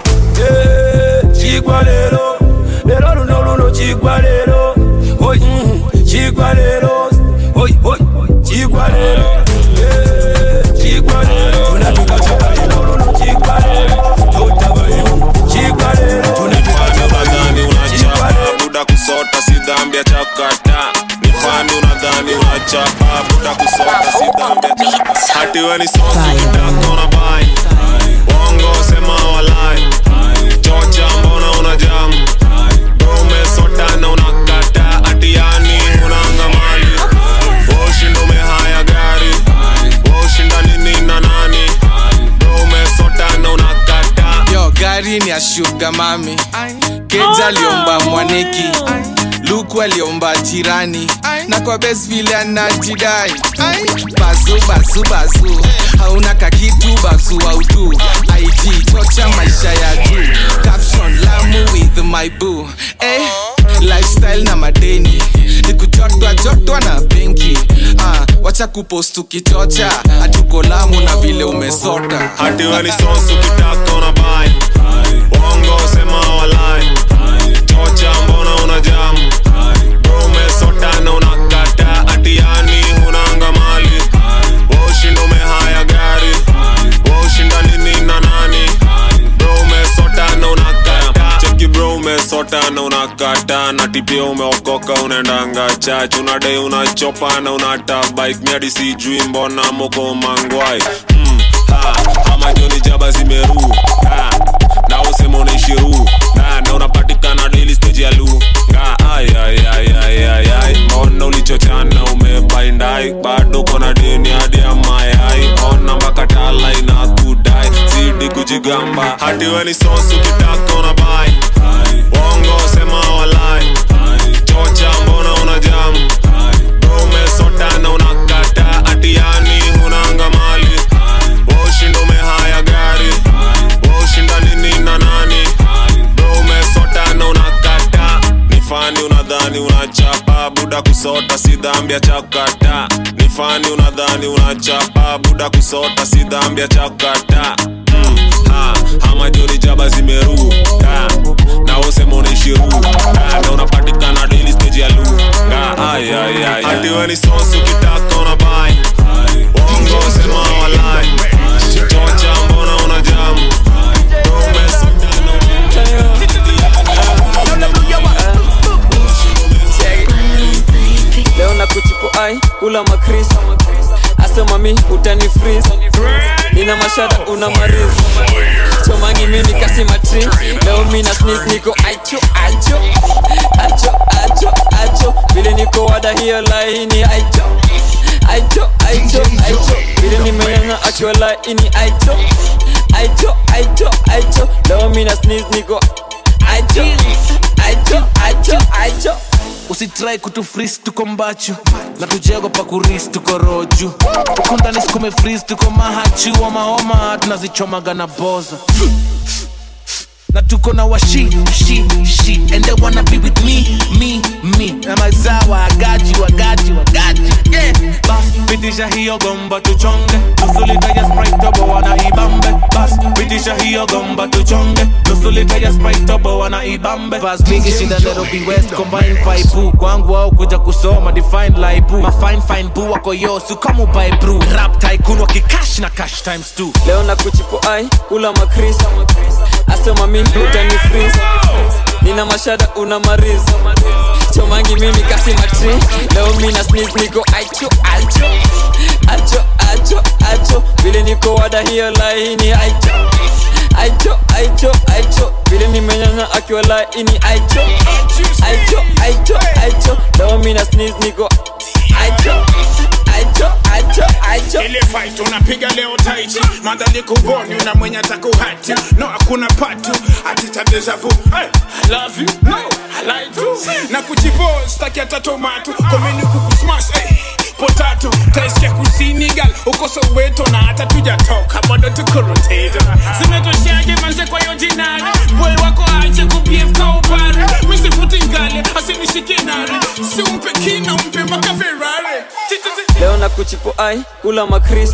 Yeah Chigwa lero Lero luno luno chigwa lero Oi mm, Chigwa lero Oi oi Chigwa lero Yeah Chigwa lero Tunapika chigwa lero luno chigwa lero Tutabayo Chigwa lero Nifanye unadhani unachapa buda kusota si dhambi ya chakata nifanye unadhani unachapa buda kusota si dhambi ya chakata hati we ni sosu kitako na bai wongo sema walai chocha mbona una jamu umesota na unakata atiani unanga mali woshindo umehaya gari woshinda nini na nani umesota na unakata yo gari ni ya shuga mami keja aliomba mwaneki luku aliomba jirani na kwa bes vile anajidai bazu bazu bazu hauna kakitu bazu autu ig chocha maisha ya juu caption lamu with my boo eh, lifestyle na madeni nikujotwa jotwa na benki ah, wacha kupost ukichocha hatuko lamu na vile umesota hati we ni sosu kitako na bai wongo sema walai chocha mbona una jamu umesota na unakata atiani hunanga mali woshinda umehaya gari woshinda nini na nani bro umesota na unakata cheki bro umesota na unakata na tipia umeokoka unaendanga chach unadai unachopa na unata bike miadi sijui mbona moko mangwai mm, ha, ama joni jaba zimeru ha, na usema unaishiru na, na unapatikana daily stage ya lu nga ay ay ay ay ay ay mbona ulichochana umebaindai bado kona deni hadi ya mayai ati we ni sosu kitaka una bai bongo sema walai chocha mbona una jamu Bro, umesota na unakata ati yani hunanga mali washinda umehaya gari washinda nini na nani Bro, umesota na unakata ni fani unadhani unachapa buda kusota si dhambi ya chakata ni fani unadhani unachapa buda kusota si dhambi ya chakata mm, ha, ama joni jaba zimeruka na usema unaishiruka na unapatikana daily stage ya luka Ay, ay, ay, ati we ni sosu kitaka una bai wongo sema walai chocha mbona una jamu Bro, umesota na leo na kuchipo ai kula makris asema mi utani freeze nina mashada una marizi chomangi mimi kasi matri leo mi na sneeze niko aicho aicho acho acho acho vile niko wada hiyo laini aicho aicho aicho aicho vile nimenyanya akiwa laini aicho aicho aicho aicho leo mi na sneeze niko aicho aicho aicho aicho usitrai kutufris tuko mbachu na tujego pa kuris tuko roju uko ndani sikume fris tuko mahachi wa mahoma tunazichomaga na boza na tuko na washi shi shi and they wanna be with me me me na mazawa wagaji wagaji wagaji yeah bas pitisha hiyo gomba tuchonge nusu lita ya sprite tobo wana ibambe bas pitisha hiyo gomba tuchonge nusu lita ya sprite tobo wana ibambe bas mingi shinda Nairobi West combine paipu kwangu au kuja kusoma define laibu ma fine fine bu wako yo su kama buy brew rap tycoon wakikash na cash times two leo na kuchipo ai kula makris asema mi utani freeze nina mashada una marizi chomangi mimi kasi matri leo mi na sneeze niko aicho aicho acho acho acho vile niko wada hiyo laini aicho aicho aicho aicho vile nimenyanya akiwa laini aicho aicho aicho aicho leo mi na sneeze niko aicho aicho aicho aicho ile fight unapiga leo taichi madhali kuvoni una mwenye atakuhati no hakuna patu atita deja vu hey, I love you no I like you na kuchipo staki hata tomato komeni kukusmash hey. potato taisikia kusini gal uko soweto na hata tujatoka bado tukoroteta zimetoshaje manze kwa hiyo jinari boy wako ache kubief kaupare misifuti ngale asinishike nare siumpe kina umpe mpaka ferrari Tititi. leo na kuchipo ai kula makris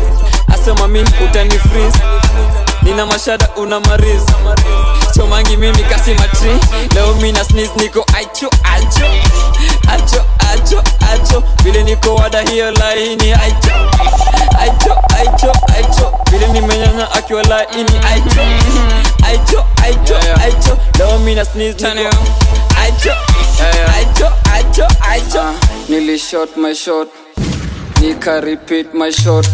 asema mi utani freeze nina mashada una marizi chomangi mimi kasi matri leo mi na sneeze niko aicho aicho acho acho acho vile niko wada hiyo laini aicho aicho aicho aicho vile nimenyanya akiwa laini aicho aicho aicho aicho leo mi na sneeze niko aicho aicho aicho aicho nilishot my shot nika repeat my shot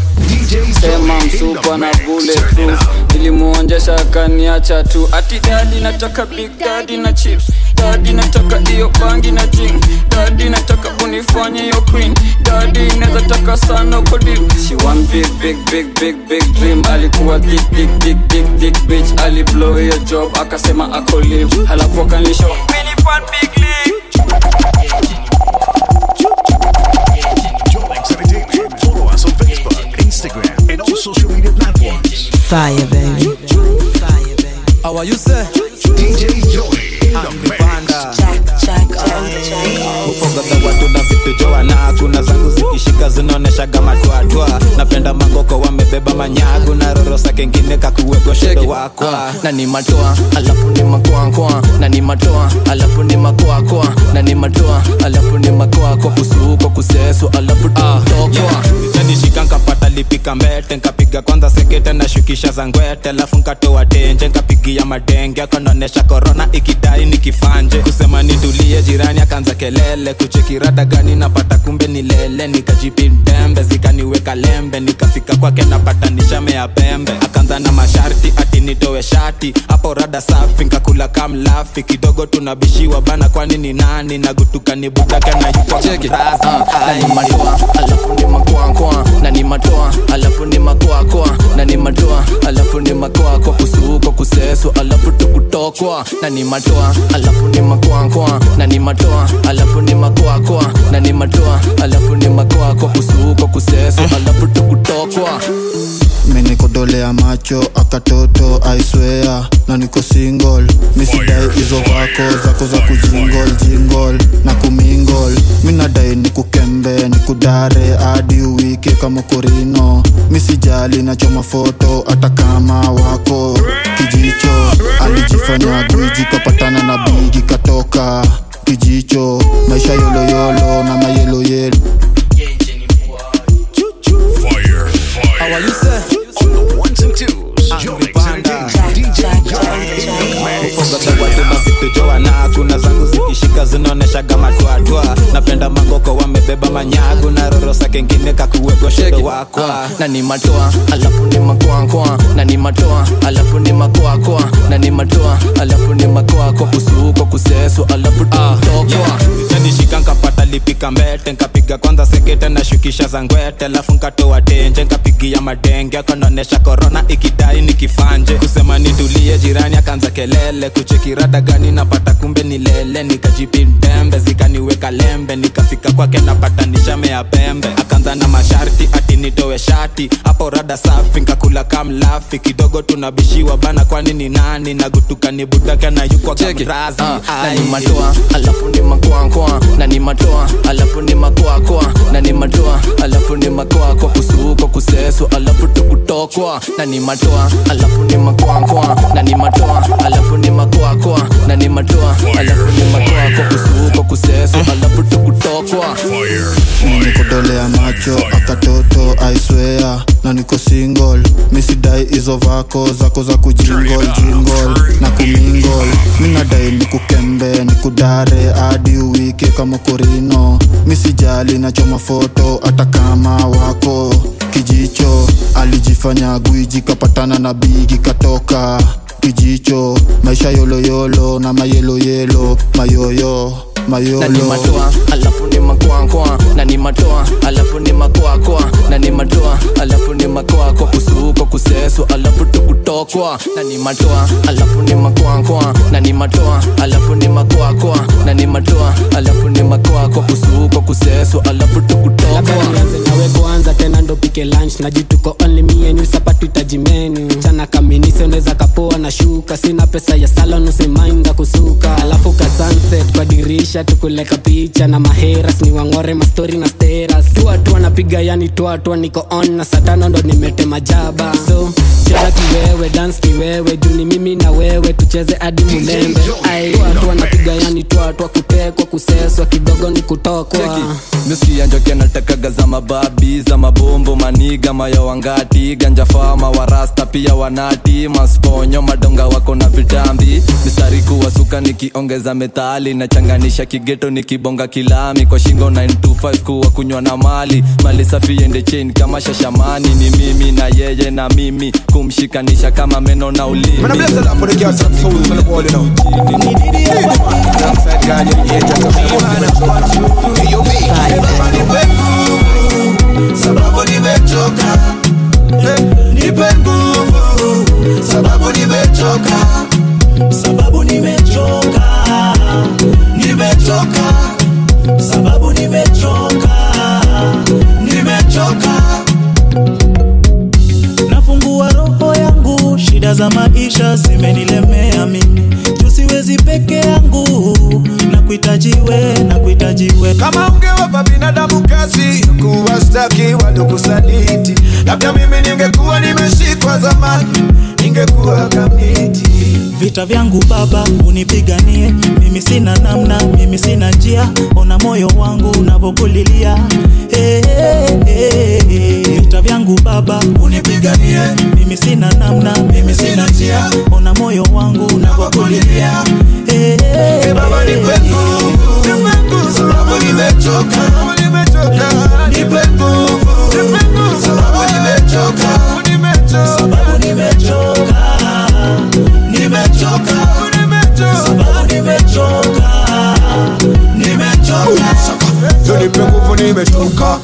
sema msupa na bulletproof nilimuonjesha kaniacha tu ati dadi nataka big dadi na chips dadi nataka hiyo bangi na jing dadi nataka unifanye hiyo queen dadi neza taka sana uko deep she want big big big big big dream alikuwa dick dick dick dick dick bitch ali blow hiyo job akasema ako live halafu akanisho mini fan big league Follow us on Facebook, Instagram, and all social media platforms. Fire, baby. How are you, sir? DJ Joey in the mix. ufogadha watu na vitu joana kuna zangu zikishika zinaoneshaga matwatwa napenda magoko wamebeba manyagu na rorosa kengine kakuwekwa shedo wakwa na ni matoa alafu ni makoakoa na ni matoa alafu ni makoakoa na ni matoa alafu ni makoako kusuko kuseso alafu tokwa nishika nkapata lipika mbete nkapiga kwanza sekete na shukisha za ngwete alafu nkatoa tenje nkapigia madenge kanaonesha korona ikidai nikifanje kusema nitulie jirani akaanza kelele kuchekirada gani napata kumbe ni lele nikajipindembe zikaniweka lembe nikafika kwake napata nishame ya pembe akaanza na masharti ati nitowe shati hapo rada safi nkakula kamlafi kidogo tunabishiwa bana kwani ni nani nagutuka ni budaka na yuko Cheki, ah, na ni matoa alafu ni makoakoa na ni matoa alafu ni makoakoa makoakoa na ni matoa alafu ni makoako kusuko kuseso alafu tukutokwa na ni matoa alafu ni makoakoa na ni matoa alafu ni makoakoa na ni matoa alafu ni makoako kusuko kuseso alafu tukutokwa menikodolea macho akatoto aiswea na niko single misidai hizo vako zako za kujingol jingol na kumingol minadai nikukembe nikudare hadi uwike kama korino misijali nachoma foto hata kama wako kijicho alijifanya gwiji kapatana na bigi katoka kijicho maisha yoloyolo na mayeloyelo How are you, sir? On the ones and twos, Jonix Entertainment, DJ Jonix. ufogadawatuma vitu joana kuna zangu zikishika zinaoneshaga matwatwa napenda magoko wamebeba manyagu na rorosa kengine kakuwegwa shedo wakwa na ni matoa alafu ni makoakoa na ni matoa alafu ni makoakoa na ni matoa alafu ni makoako kusuko kuseso alafu tukutokwa nishika nkapata lipika mbete nkapiga kwanza sekete na shukisha za ngwete alafu nkatoa tenje nkapigia madenge akonaonesha korona ikidai nikifanje kusema nitulie jirani akaanza kelele kuchekirada gani napata kumbe ni lele nikajipindembe zikaniweka lembe nikafika kwake napata nishamea pembe akaanza na masharti ati nitowe shati hapo rada safi nkakula kamlafi kidogo tunabishiwa bana kwani ni nani nagutuka ni budaka na yukwa kamrazi na ni matoa alafu ni makoakoa na ni matoa alafu ni makoakoa na ni matoa alafu ni makoako kusuko kuseso alafu tukutokwa na ni matoa alafu ni makoakoa na ni matoa alafu ni makoakoa na ni matoa alafu ni makoako kusuko kuseso alafu tukutokwa nikodolea macho akatoto aiswea na niko single misidai hizo vako zako za kujingol jingol na kumingol minadai nikukembe nikudare hadi uwike kama korino misijali nachoma foto hata kama wako kijicho alijifanya gwiji kapatana na bigi katoka kijicho maisha yoloyolo na mayeloyelo mayoyo mayolo na ni matoa alafu ni makoakoa na ni matoa alafu ni makoakoa na ni matoa alafu ni makoako kusuko kuseso alafu tukutokwa na ni matoa alafu ni makoakoa na ni matoa alafu ni makoakoa na ni matoa alafu ni makoako kusuko kuseso alafu tukutokwa nianze nawe kwanza tena ndo pike lunch najituko only me and you sapatu itajimenu chana kaminise unaweza kapoa na shuka sina pesa ya salon usimainda kusuka alafu ka sunset kwa dirisha tukuleka picha na maheras ni wangore mastori na steras tuatua napiga yani tuatua niko on na satano ndo nimetema jaba so cheza kiwewe dance kiwewe juni mimi na wewe tucheze hadi mulembe ai tuatua napiga yani tuatua kutekwa kuseswa kidogo ni kutokwa misikia njoki anatakaga za mababi za mabombo maniga maya wangati ganja fama warasta pia wanati masponyo madonga wako na vitambi mistari kuwasuka nikiongeza metali nachanganisha kigeto nikibonga kilami kwa shingo 925 kuwa kunywa na mali mali safi ende chain kama shashamani ni mimi na yeye na mimi kumshikanisha kama meno na ulimi Man, I bless it up for the girls and souls on the wall, you know. Outside God, you hate us, man. Hey, yo, B. sababu nimechoka Eh, nipe nguvu sababu nimechoka sababu nimechoka nimechoka sababu nimechoka nimechoka nafungua roho yangu shida za maisha zimenilemea mimi tusiwezi peke yangu na kuhitajiwe na kuhitajiwe kama ungewapa binadamu kazi kuwastaki waliokusaliti labda mimi ningekuwa nimeshikwa zamani ningekuwa kamiti vita vyangu baba unipiganie mimi sina namna mimi sina njia ona moyo wangu unavyokulilia hey, hey, hey. vita vyangu baba unipiganie mimi sina namna mimi sina njia ona moyo wangu unavyokulilia hey, hey, hey, baba nipe nguvu nipe nguvu sababu nimechoka nipe nguvu nipe nguvu sababu nimechoka sababu nimechoka nimechoka sababu nimechoka nimechoka Yo nipe nguvu nimechoka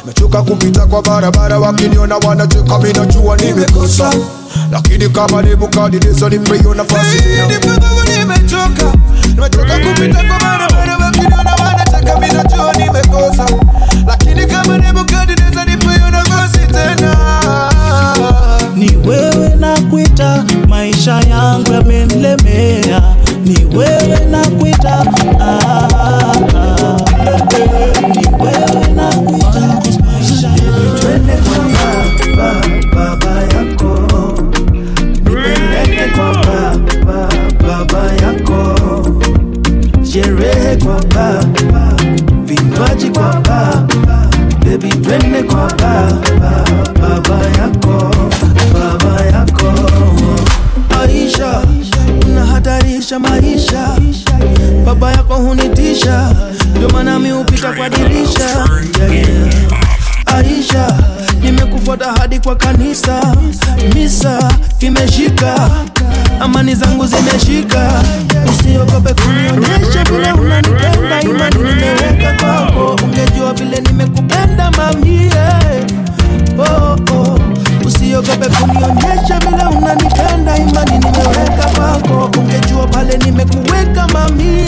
mechoka kupita kwa barabara wakiniona wanacheka mi najua nimekosa lakini kama nebukadneza nipe hiyo nafasi nimechoka nimechoka kupita kwa barabara wakiniona wanacheka mi najua nimekosa lakini kama nebukadneza nipe hiyo nafasi tena ni wewe na kuita maisha yangu yamenilemea ni wewe na kuita ah, ah, ah, eh, ni wewe na kuita maisha twende kwa baba baba yako nipeleke kwa baba baba yako sherehe kwa baba vinywaji kwa baba bebi twende kwa baba baba yako baba yako Aisha unahatarisha maisha baba yako hunitisha ndio maana mi hupita kwa dirisha yeah, yeah. Aisha, nimekufuata hadi kwa kanisa, misa imeshika, amani zangu zimeshika. Usiogope kunionyesha vile unanipenda, imani nimeweka kwako. Ungejua vile nimekupenda mamie, oh, oh. Usiogope kunionyesha vile unanipenda, imani nimeweka kwako. Ungejua pale nimekuweka mamie,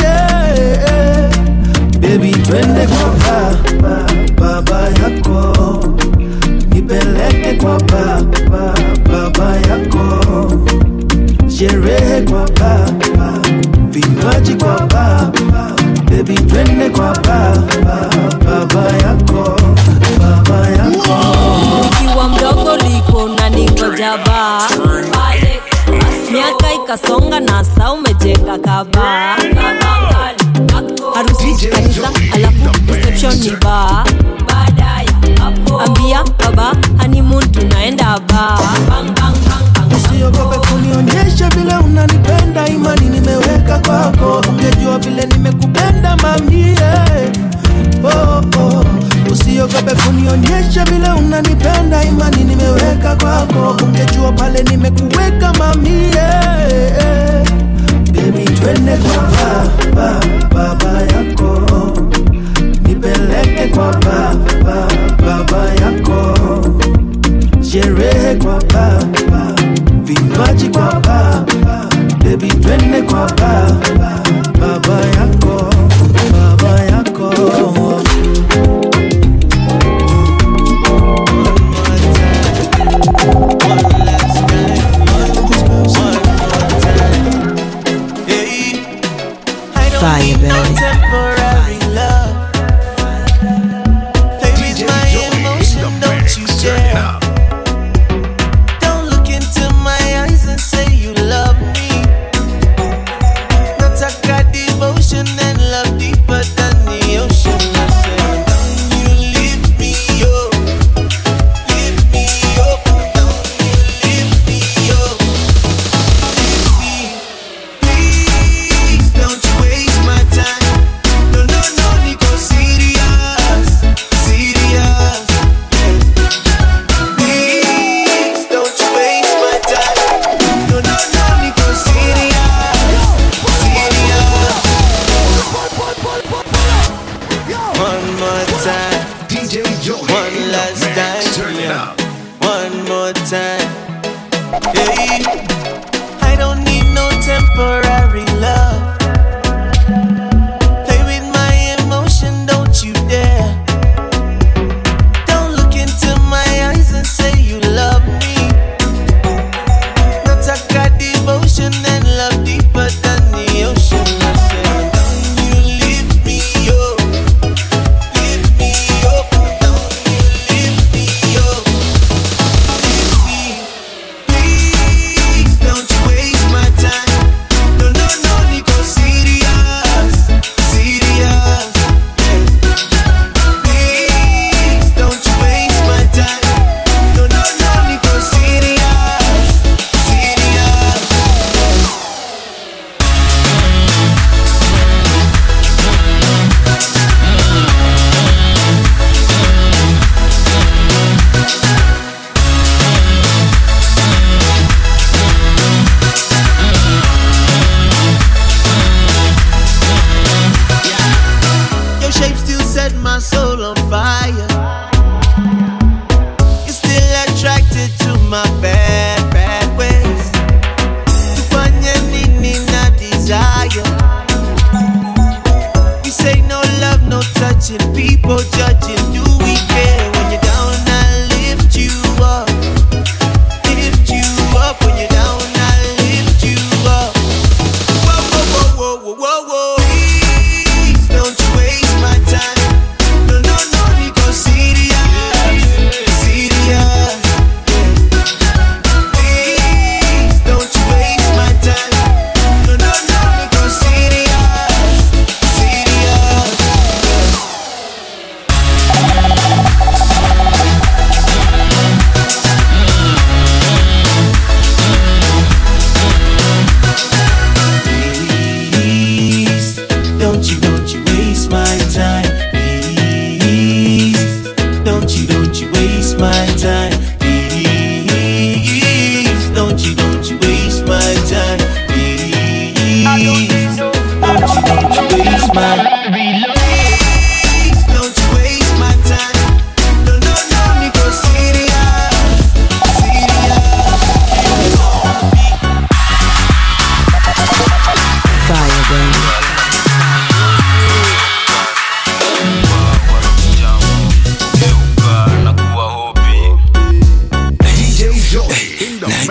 baby, twende kwa baba baba yako nipeleke kwa baba baba yako sherehe kwa baba vinywaji kwa baba bebi twende kwa baba baba yako baba yako ukiwa mdogo liko na ningoja baa miaka ikasonga na saa umejenga kabaa harusi kanisa alafu reception ni baa ambia baba honeymoon tunaenda baa usiogope kunionyesha vile unanipenda imani nimeweka kwako ungejua vile nimekupenda mamie oh, oh. usiogope kunionyesha vile unanipenda imani nimeweka kwako ungejua pale nimekuweka mamie bebi twende kwa baba baba yako nipeleke kwa baba baba yako sherehe kwa baba vinywaji kwa baba bebi twende kwa baba baba yako baba yako Fire, baby. temporary love. Play with my emotion, don't you dare. Don't look into my eyes and say you love me. Nataka devotion and love deeper than the ocean. I say, don't you leave me, oh, leave me, oh, don't you leave me, oh, leave me. Please don't you waste my time. No, no, no, Nico, serious, serious. Please don't you waste my time. No, no, no, Nico, serious, serious. One more time. DJ One last time. Turn it up. One more time. Hey, I don't need no temporary love. Play with my emotion, don't you dare. Don't look into my eyes and say you love me. Nataka devotion and love deeper than the ocean. I say, don't you leave me, oh, leave me, oh, don't you leave me, oh, leave me. Please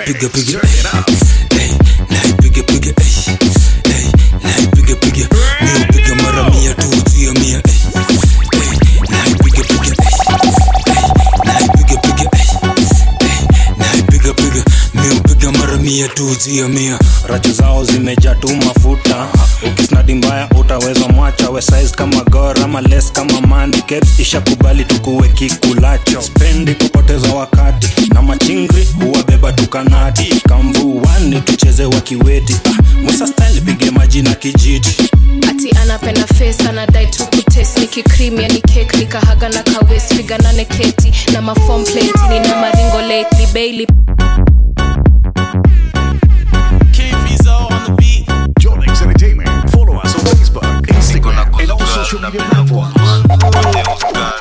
mix. piga. Turn it up. naipiga piga eh, eh, naipiga piga mi upiga mara mia tu tia mia eh, eh, naipiga piga eh, eh, naipiga piga eh, eh, naipiga piga mi upiga mara mia tu tia mia rachu zao zimejaa tu mafuta ukisnadi mbaya utaweza mwacha we size kama gor ama les kama mandi caps ishakubali tukuwe kikulacho spendi kupoteza wakati na machingri huwabeba tukanati kamvuani tucheze wakiweti ah, musa style pige maji na kijiti ati anapenda face anadai tu kutes nikikrimia ni kek nikahaga na kawes figanane keti na mafom plate nina maringo lately bailey Jolix Entertainment. Follow us on Facebook, Instagram, and all social media platforms.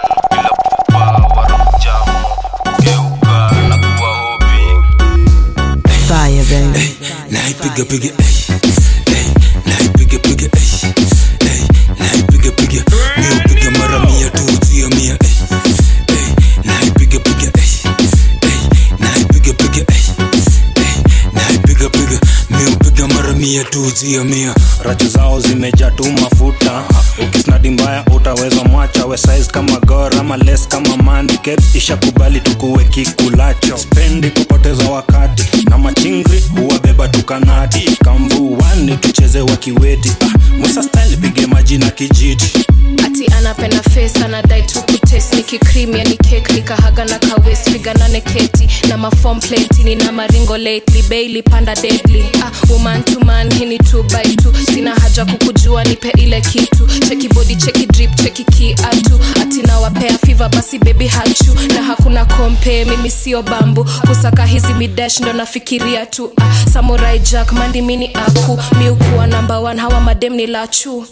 fire baby naipiga piga eh, eh, naipiga piga eh, eh, naipiga piga mi upiga mara mia tu tia mia eh, eh, naipiga piga eh, eh, naipiga piga eh, eh, naipiga piga mi upiga mara mia tu tia mia rachu zao zimejaa tu mafuta ukisnadi mbaya utaweza mwacha we size kama gor ama les kama mandi caps ishakubali tukuwe kikulacho spendi kupoteza wakati na machingri huwabeba tukanati kamvuani tucheze wakiweti ah, musa style pige maji na kijiti ati anapenda face anadai tu kutes nikikrimia ni kek nikahaga na kawes figanane keti na mafom plate nina maringo lately bailey panda deadly ah, woman to man hii ni two by two sina haja kukujua nipe ile kitu cheki body cheki drip cheki kiatu ati nawapea fiva basi baby hachu na hakuna kompe mimi sio bambu kusaka hizi midash ndo nafikiria tu ah, samurai jack mandi mini aku miukuwa namba one hawa madem ni lachu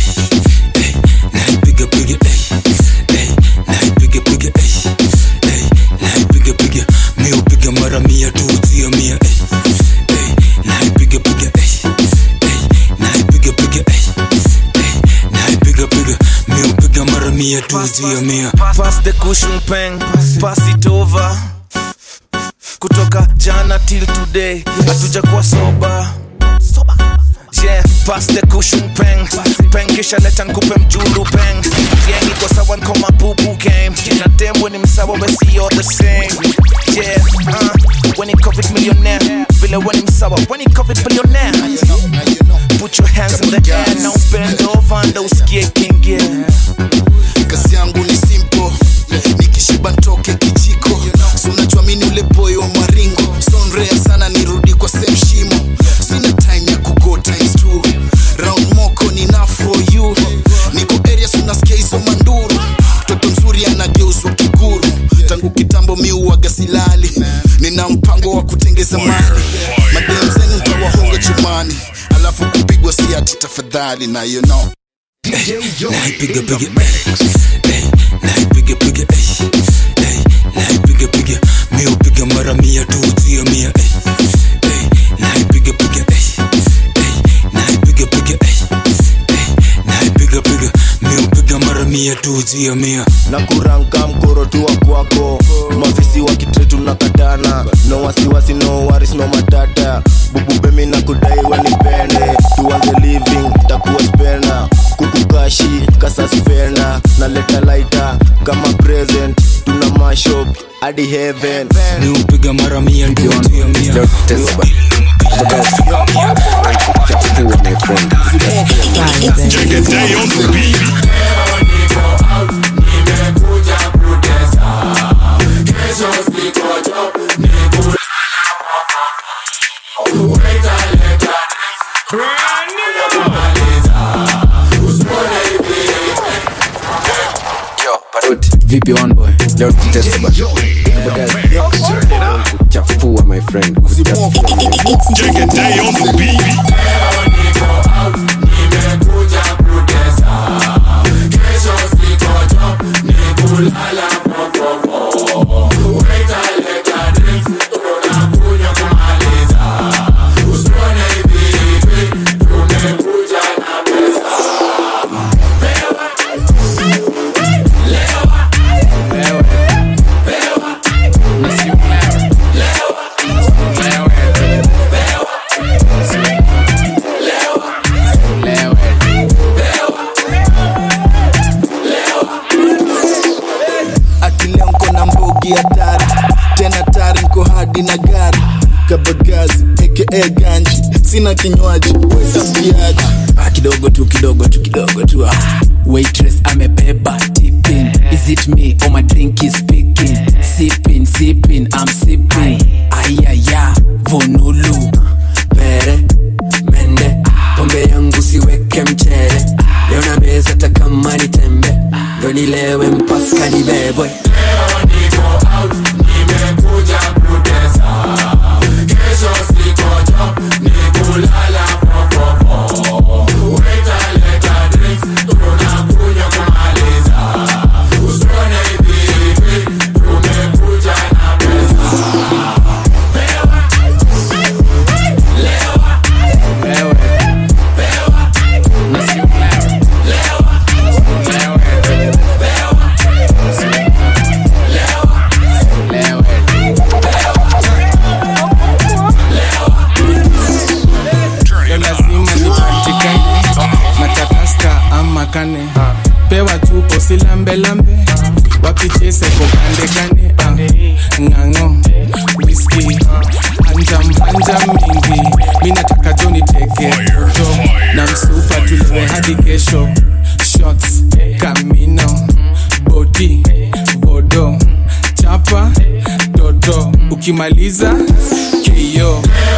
naipiga piga eh, eh, naipiga piga eh, eh, naipiga piga mi upiga mara mia tu tia mia eh, eh, naipiga piga eh, eh, naipiga piga eh, eh, naipiga piga mi upiga mara mia tu tia mia pass the cushion pen pass it over kutoka jana till today hatuja kuwa soba yeah pass the cushion pen pen kisha leta nkupe mjulu pen yeah niko sawa nko mabubu game na dem when him sawa we see all the same yeah uh, when he covid millionaire vile when him sawa when he covid billionaire put your hands in the air now bend over ndo usikie king yeah kazi yangu ni simple nikishiba ntoke kijiko so unachoamini ule boy wa maringo sonrea sana nirudi kwa same shimo sina time ya kugo times two round moko ni na for you niko area sunasikia hizo manduru mtoto mzuri anageuzwa kiguru tangu kitambo miuaga silali nina mpango wa kutengeza mali madem zenu ntawahonga chumani alafu kupigwa siati tafadhali na you know naipiga piga eh, naipiga piga eh, eh, naipiga piga mi upiga mara mia tu tia mia eh, eh, naipiga piga eh, eh, naipiga piga eh, eh, naipiga piga mi upiga mara mia tu tia mia na kuranka mkoro tu wa kwako mafisi wa kitretu na katana no wasiwasi no waris no matata bububemi na kudai wenipende tuanze living takuwa spena kukukashi kasaspena na leta laita kama present tuna mashop hadi heaven mi upiga mara mia tu tia mia Take a day on the beat. vipi one boy leo tutesba kuchafua my friend Take a day on the beat. Lewa. mbogi hatari tena tari nko hadi na gari kabagazi aka ganji sina kinywaji wetapiaji Ah, kidogo tu kidogo tu kidogo tu ah. waitress amebeba tipping is it me or my drink is speaking sipping sipping i'm sipping ayaya vonulu pere mende pombe yangu siweke mchele leo na meza hata kama ni tembe ndo nilewe mpaka nibebwe Leo lazima nipatikane matataska ama kane pewa chupo silambelambe wapichese kokandekane ah, ng'ang'o wiski hanjam hanjam mingi mi nataka joni teke jo na msupa tulewe hadi kesho shots kamino bodi bodo chapa toto ukimaliza keyo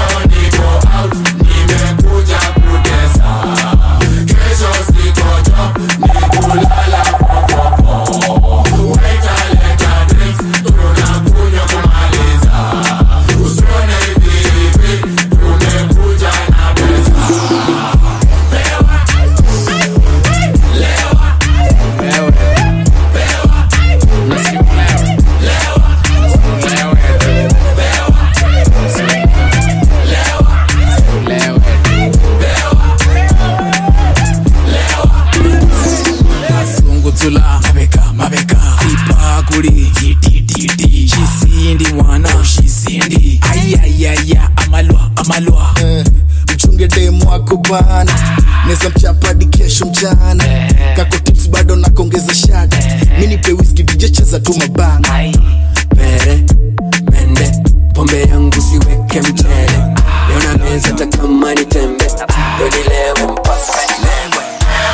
sunguzula mabeka mabeka ipakuli titititi shisindi mwana shisindi ayayaya amalwa amalwa mchunge demu wako bana neza mchapadi kesho mchana kako tips bado nakongeza shada minipe wiski vijecheza tu mabana pere mende pombe yangu siweke mchele leo na meza hata kama ni tembe ndo nilewe mpaka nibebwe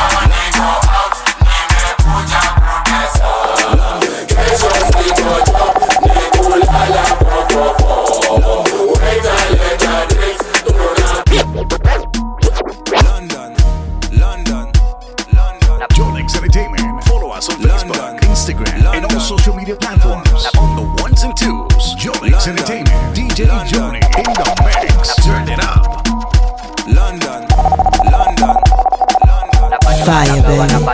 Jolix Entertainment. Follow us on Facebook, Instagram, and all social media platforms. On the ones and twos, Jolix Entertainment. DJ Joni in the mix. Turn it up. London, London, Fire,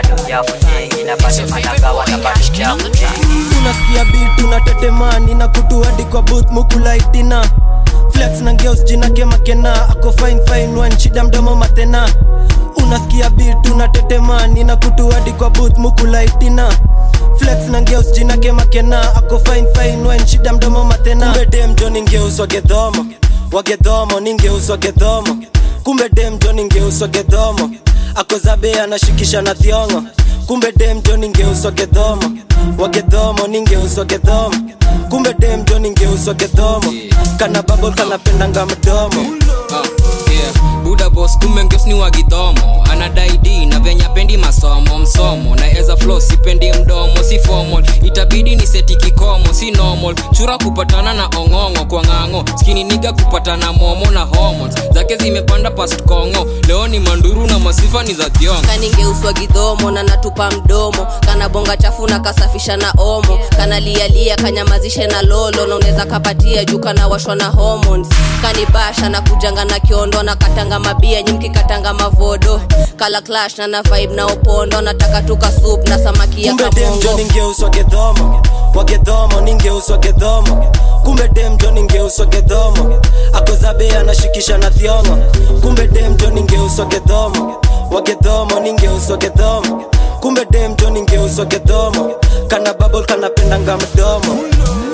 unasikia bit unatetemani na kutu hadi kwa booth mukulaitina flex na ngeus jina kemakena ako fine fine one shida mdomo matena unasikia bit unatetemani na kutu hadi kwa booth mukulaitina flex na ngeus jina kemakena ako fine fine one shida mdomo matena kumbe dem jo ningeus wagedhomo wagedhomo ningeus wagedhomo kumbe dem jo ningeus wagedhomo akozabe anashikisha na thiongo kumbe dem jo ningeuswa gedhomo wagedhomo ningeuswa gedhomo kumbe dem jo ningeuswa gedhomo kana babol kanapendanga mdomo Ah, yeah. buda bos kumbe ngeus ni wagidhomo anadai d na venya pendi masomo msomo na eza flo sipendi mdomo si formal itabidi ni seti kikomo si normal chura kupatana na ong'ong'o kwa ng'ang'o skini niga kupatana momo na hormones zake zimepanda past kongo leo ni manduru na masifa ni za thiongo kaningeuswa gidhomo na natupa mdomo kana bonga chafu na kasafisha na omo kana lialia kanyamazishe na lolo na unaweza kapatia juu kana washwa na hormones kanibasha na kujanga na kiondo na katanga mabia nyimki katanga mavodo kala clash na na vibe na opondo nataka tuka soup na samaki ya kumbe dem jo kamongo ningeuswa gedhomo wagedhomo ningeuswa gedhomo kumbe dem jo ningeuswa gedhomo akozabe anashikisha na thiongo kumbe dem jo ningeuswa gedhomo wagedhomo ningeuswa gedhomo kumbe dem jo ningeuswa gedhomo kana babol kanapendanga mdomo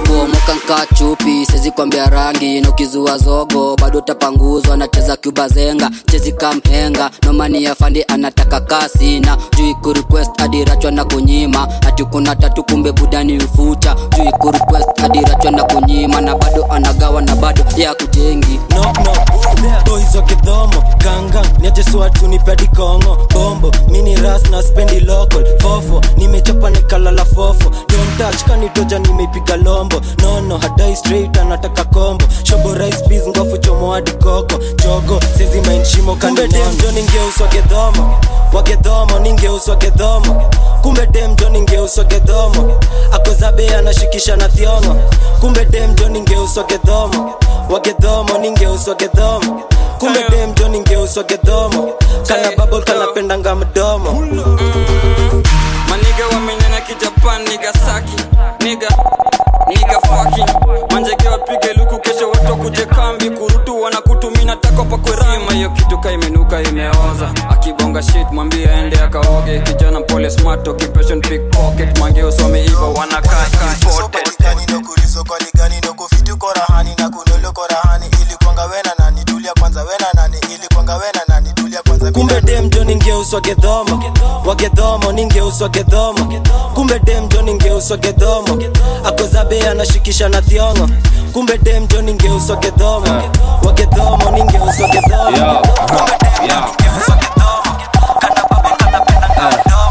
kuomoka nka chupi sezi kwambia rangi na ukizua zogo bado utapanguzwa nacheza cuba zenga chezi kamhenga nomani ya fandi anataka kasi na juu kurequest adirachwa na kunyima ati kuna tatu kumbe budani ufuta juu kurequest adirachwa na kunyima na bado anagawa na bado ya kujengi knock knock boys wa kidhomo ganga niajeswatu nipedi kongo bombo mini ras na spendi local fofo nimechapa nikalala fofo don't touch kanitoja nimeipiga lombo nono hadai straight anataka kombo shobo rice peas ngofu chomo hadi koko jogo sezi main shimo kumbe demjo ningeuswa gedhomo wagedhomo ningeuswa gedhomo kumbe demjo ningeuswa gedhomo akozabe anashikisha na thiongo kumbe demjo ningeuswa gedhomo wagedhomo ningeuswa gedhomo kumbe demjo ningeuswa gedhomo kana babol kanapendanga mdomo maniga wamenyanya kijapan nigasaki niga niga fucking manjege wapige luku kesho watu kuje kambi kurutu wanakutumina tako pakwerima hiyo kitu ka imenuka imeoza akibonga shit mwambie aende akaoge kijana mpole smart occupation pickpocket mange usome iva wanakaa imported sokoligani nokufitukkorahani na kunolokorahani ili kwanga wena nani tulia kwanza wena nani ili kwanga wena nani tulia kwanza kumbe demjo ningeuswa gedhomo wagedhomo ningeuswa gedhomo kumbe demjo ningeuswa gedhomo akozabe anashikisha na thiongo kumbe demjo ningeuswa gedhomo wagedhomo ningeuswa gedhomo kumbe demjo ningeuswa gedhomo kana babo kanapendanga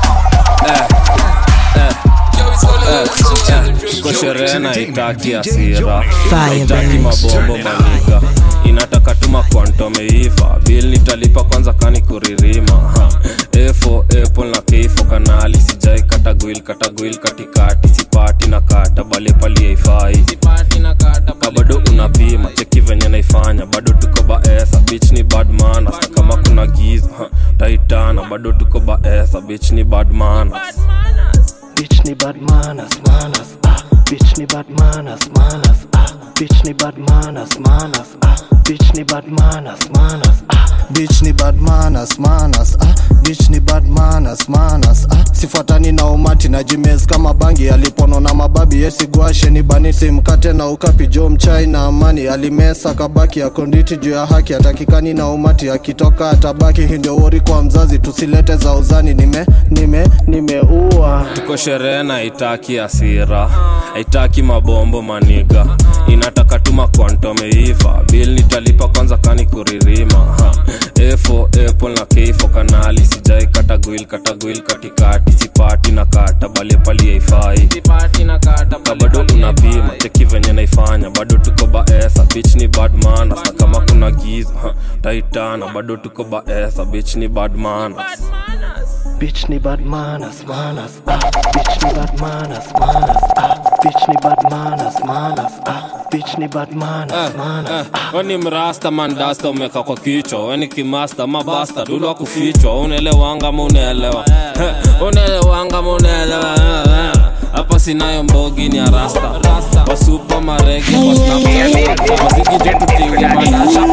ko sherehe na itaki hasira Fire, itaki baby. mabombo maniga inataka tuma kwantomeiva bil nitalipa kwanza kani kuririma Ha. efo apple na keifo kanali sijai katagwil katagwil katikati sipati na kata bale pali haifai ka bado unapima cheki venye naifanya bado tuko baesa bich ni badmana sa kama kuna giza ha, taitana bado tuko baesa bich ni badmana Bitch ni bad manners, manners, ah. Bitch ni bad manners, manners, ah. Bitch ni bad manners, manners, ah. Bitch ni bad manners, manners, ah. bitch ni bad manners, manners, ah. bitch ni bad manners, manners, ah. sifuatani na umati na jimes kama bangi alipono na mababi yesigwashe ni banisi mkate na ukapi jo mchai na amani alimesa kabaki ya konditi juu ya haki atakikani na umati akitoka atabaki hii ndio wori kwa mzazi tusilete za uzani nime nime nimeua tuko sherehe na itaki hasira haitaki mabombo maniga inataka tuma kwantomeiva bil nitalipa kwanza kani kuririma ha. efo apple na keifo kanali sijai katagwil katagwil katikati sipati na kata bale pali haifai ka bado unapima cheki venye naifanya bado tuko baesa bich ni badmana sa kama kuna giza ha. taitana bado tuko baesa bich ni badmana Bitch ni bad manners, manners, ah. Bitch ni bad manners, manners, ah. Bitch ni bad manners, manners, ah. Bitch ni bad manners, manners. weni mrasta mandasta umeka kwa kichwa weni kimasta mabasta dulwa kufichwa unaelewanga ma unaelewa Eh, unaelewanga ma unaelewa Eh, eh. hapa sinayo mbogi ni arasta wasupa marege kwa snapchat mazigije tutinge madasha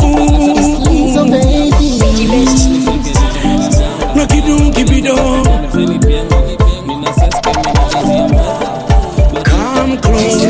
So baby, No kidum kibido. Come close.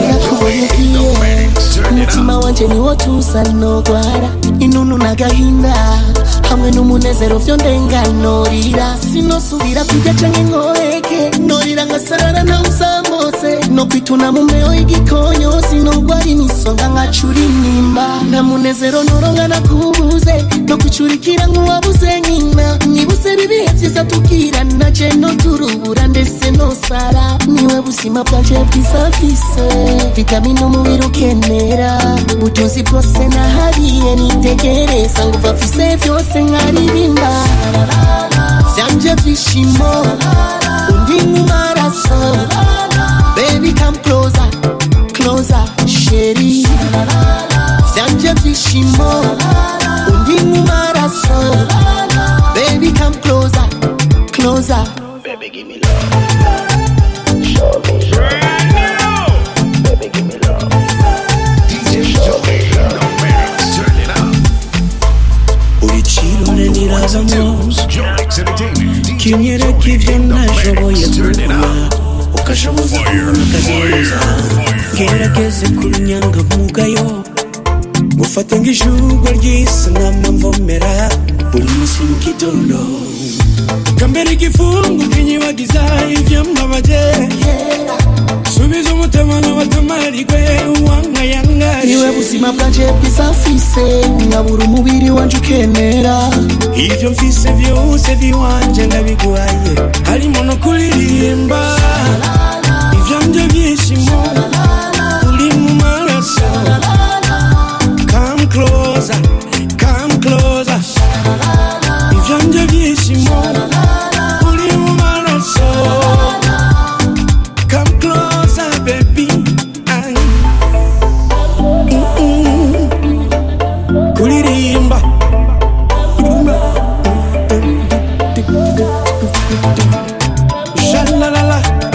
umutima wanje niwo tusa nogwara inunu n'agahinda hamwe n'umunezero vyo ndenganorira sinosubira kurya canke nkoreke norira ngasarara ntawuzamose no kwituna mu mbeho y'igikonyo sinogwara imisonga nkacura inimba nta munezero noronka nakubuze no kwicurikira nk'uwabuze nyina nibuse bibihe vyiza tubwirana je no turubura ndetse nosara niwe buzima bwanje bwisafise vitamini umubiri ukenera ubutunzi bwose nahariye nitegereza ngo bafise vyose nkaririmba vyanje vyishimo undi mu maraso baby come closer closer sheri vyanje vyishimo undi mu maraso baby come closer closer baby give me love show me uriciro nirazamu kinyereka ibyo nashoboye kugura ukashoboza kubona akazoza ngerageze kurunyanga mugayo ngufate nk'ijugwa ry'isi n'amamvomera buri munsi mu gitondo kambere igifungu kinyibagiza ivyambabaje subiza umutima n'abatamarigwe wankayangari niwe buzima bwanje bwiza mfise nkabura umubiri wanje ukemera ivyo mfise vyose viwanje ndabiguhaye harimo no kuririmba ivyanje vyishimo uri mu maraso come closer come closer ivyanje vyishimo uri mu maraso come closer baby Ay. Mm-mm. kuririmba Shalalala.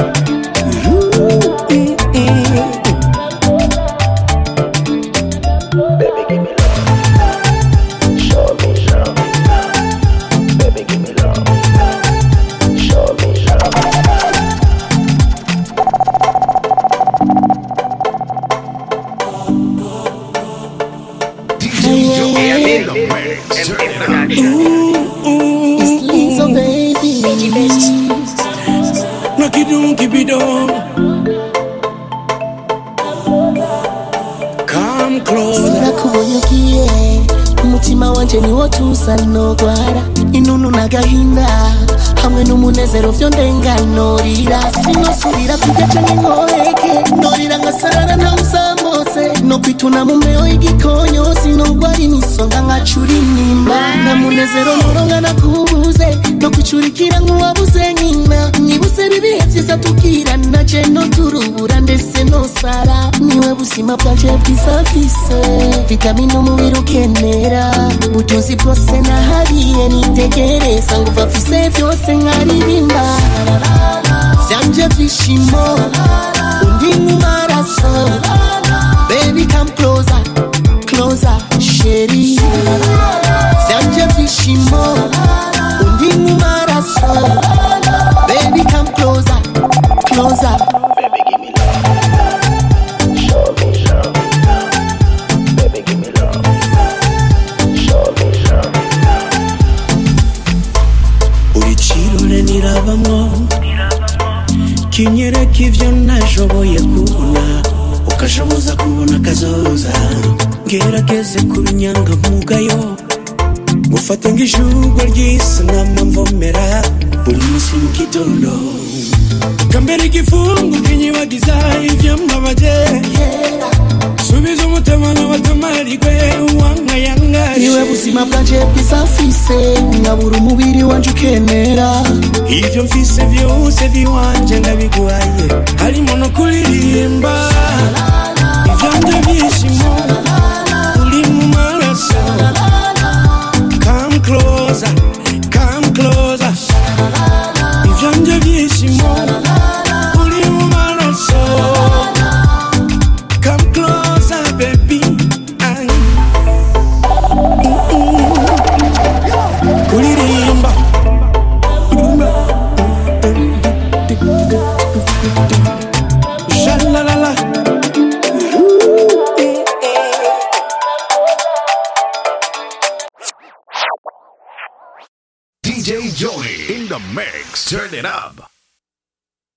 It's Lizzo, baby. Nakidum kibidum. Come closer. sinakubonye ugiye umutima wanje niwo tuza nogwara inunu n'agahinda hamwe n'umunezero vyo ndenganurira sinosubira kurya canke nkoheke norira ngasarara ntawuzamutse no kwituna mu mbeho y'igikonyo sinogwara imisonga nkacura inimba nta munezero noronka nakubuze no kwicurikira nk'uwabuze nyina nibuse bibihe vyiza tubwirana je no turubura ndetse nosara niwe buzima bwanje bwiza mfise vitamini umubiri ukenera ubutunzi bwose nahariye nitegereza ngo bafise vyose nkaririmba vyanje vyishimo undi mu maraso baby come closer closer sheri vyanje vyishimo undi mu maraso baby come closer closer buri kirore nirabamwo kinyereka ivyo nashoboye kubona ukashoboza kubona kazoza ngerageze kurunyanga mugayo ngufate nk'ijugwa ry'isi n'amamvomera buri munsi mu gitondo kambere igifungu kinyibagiza ivyambabaje subiza umutima n'abatamarigwe wankayangari niwe buzima bwanje bwiza mfise nkabura umubiri wanje ukemera ivyo mfise vyose viwanje ndabiguhaye harimo no kuririmba ivyanje vyishimo uri mu maraso come closer come closer ivyanje vyishimo uri mu maraso come closer baby Ay. Mm-mm. kuririmba Shalalala. DJ Joni in the mix. Turn it up.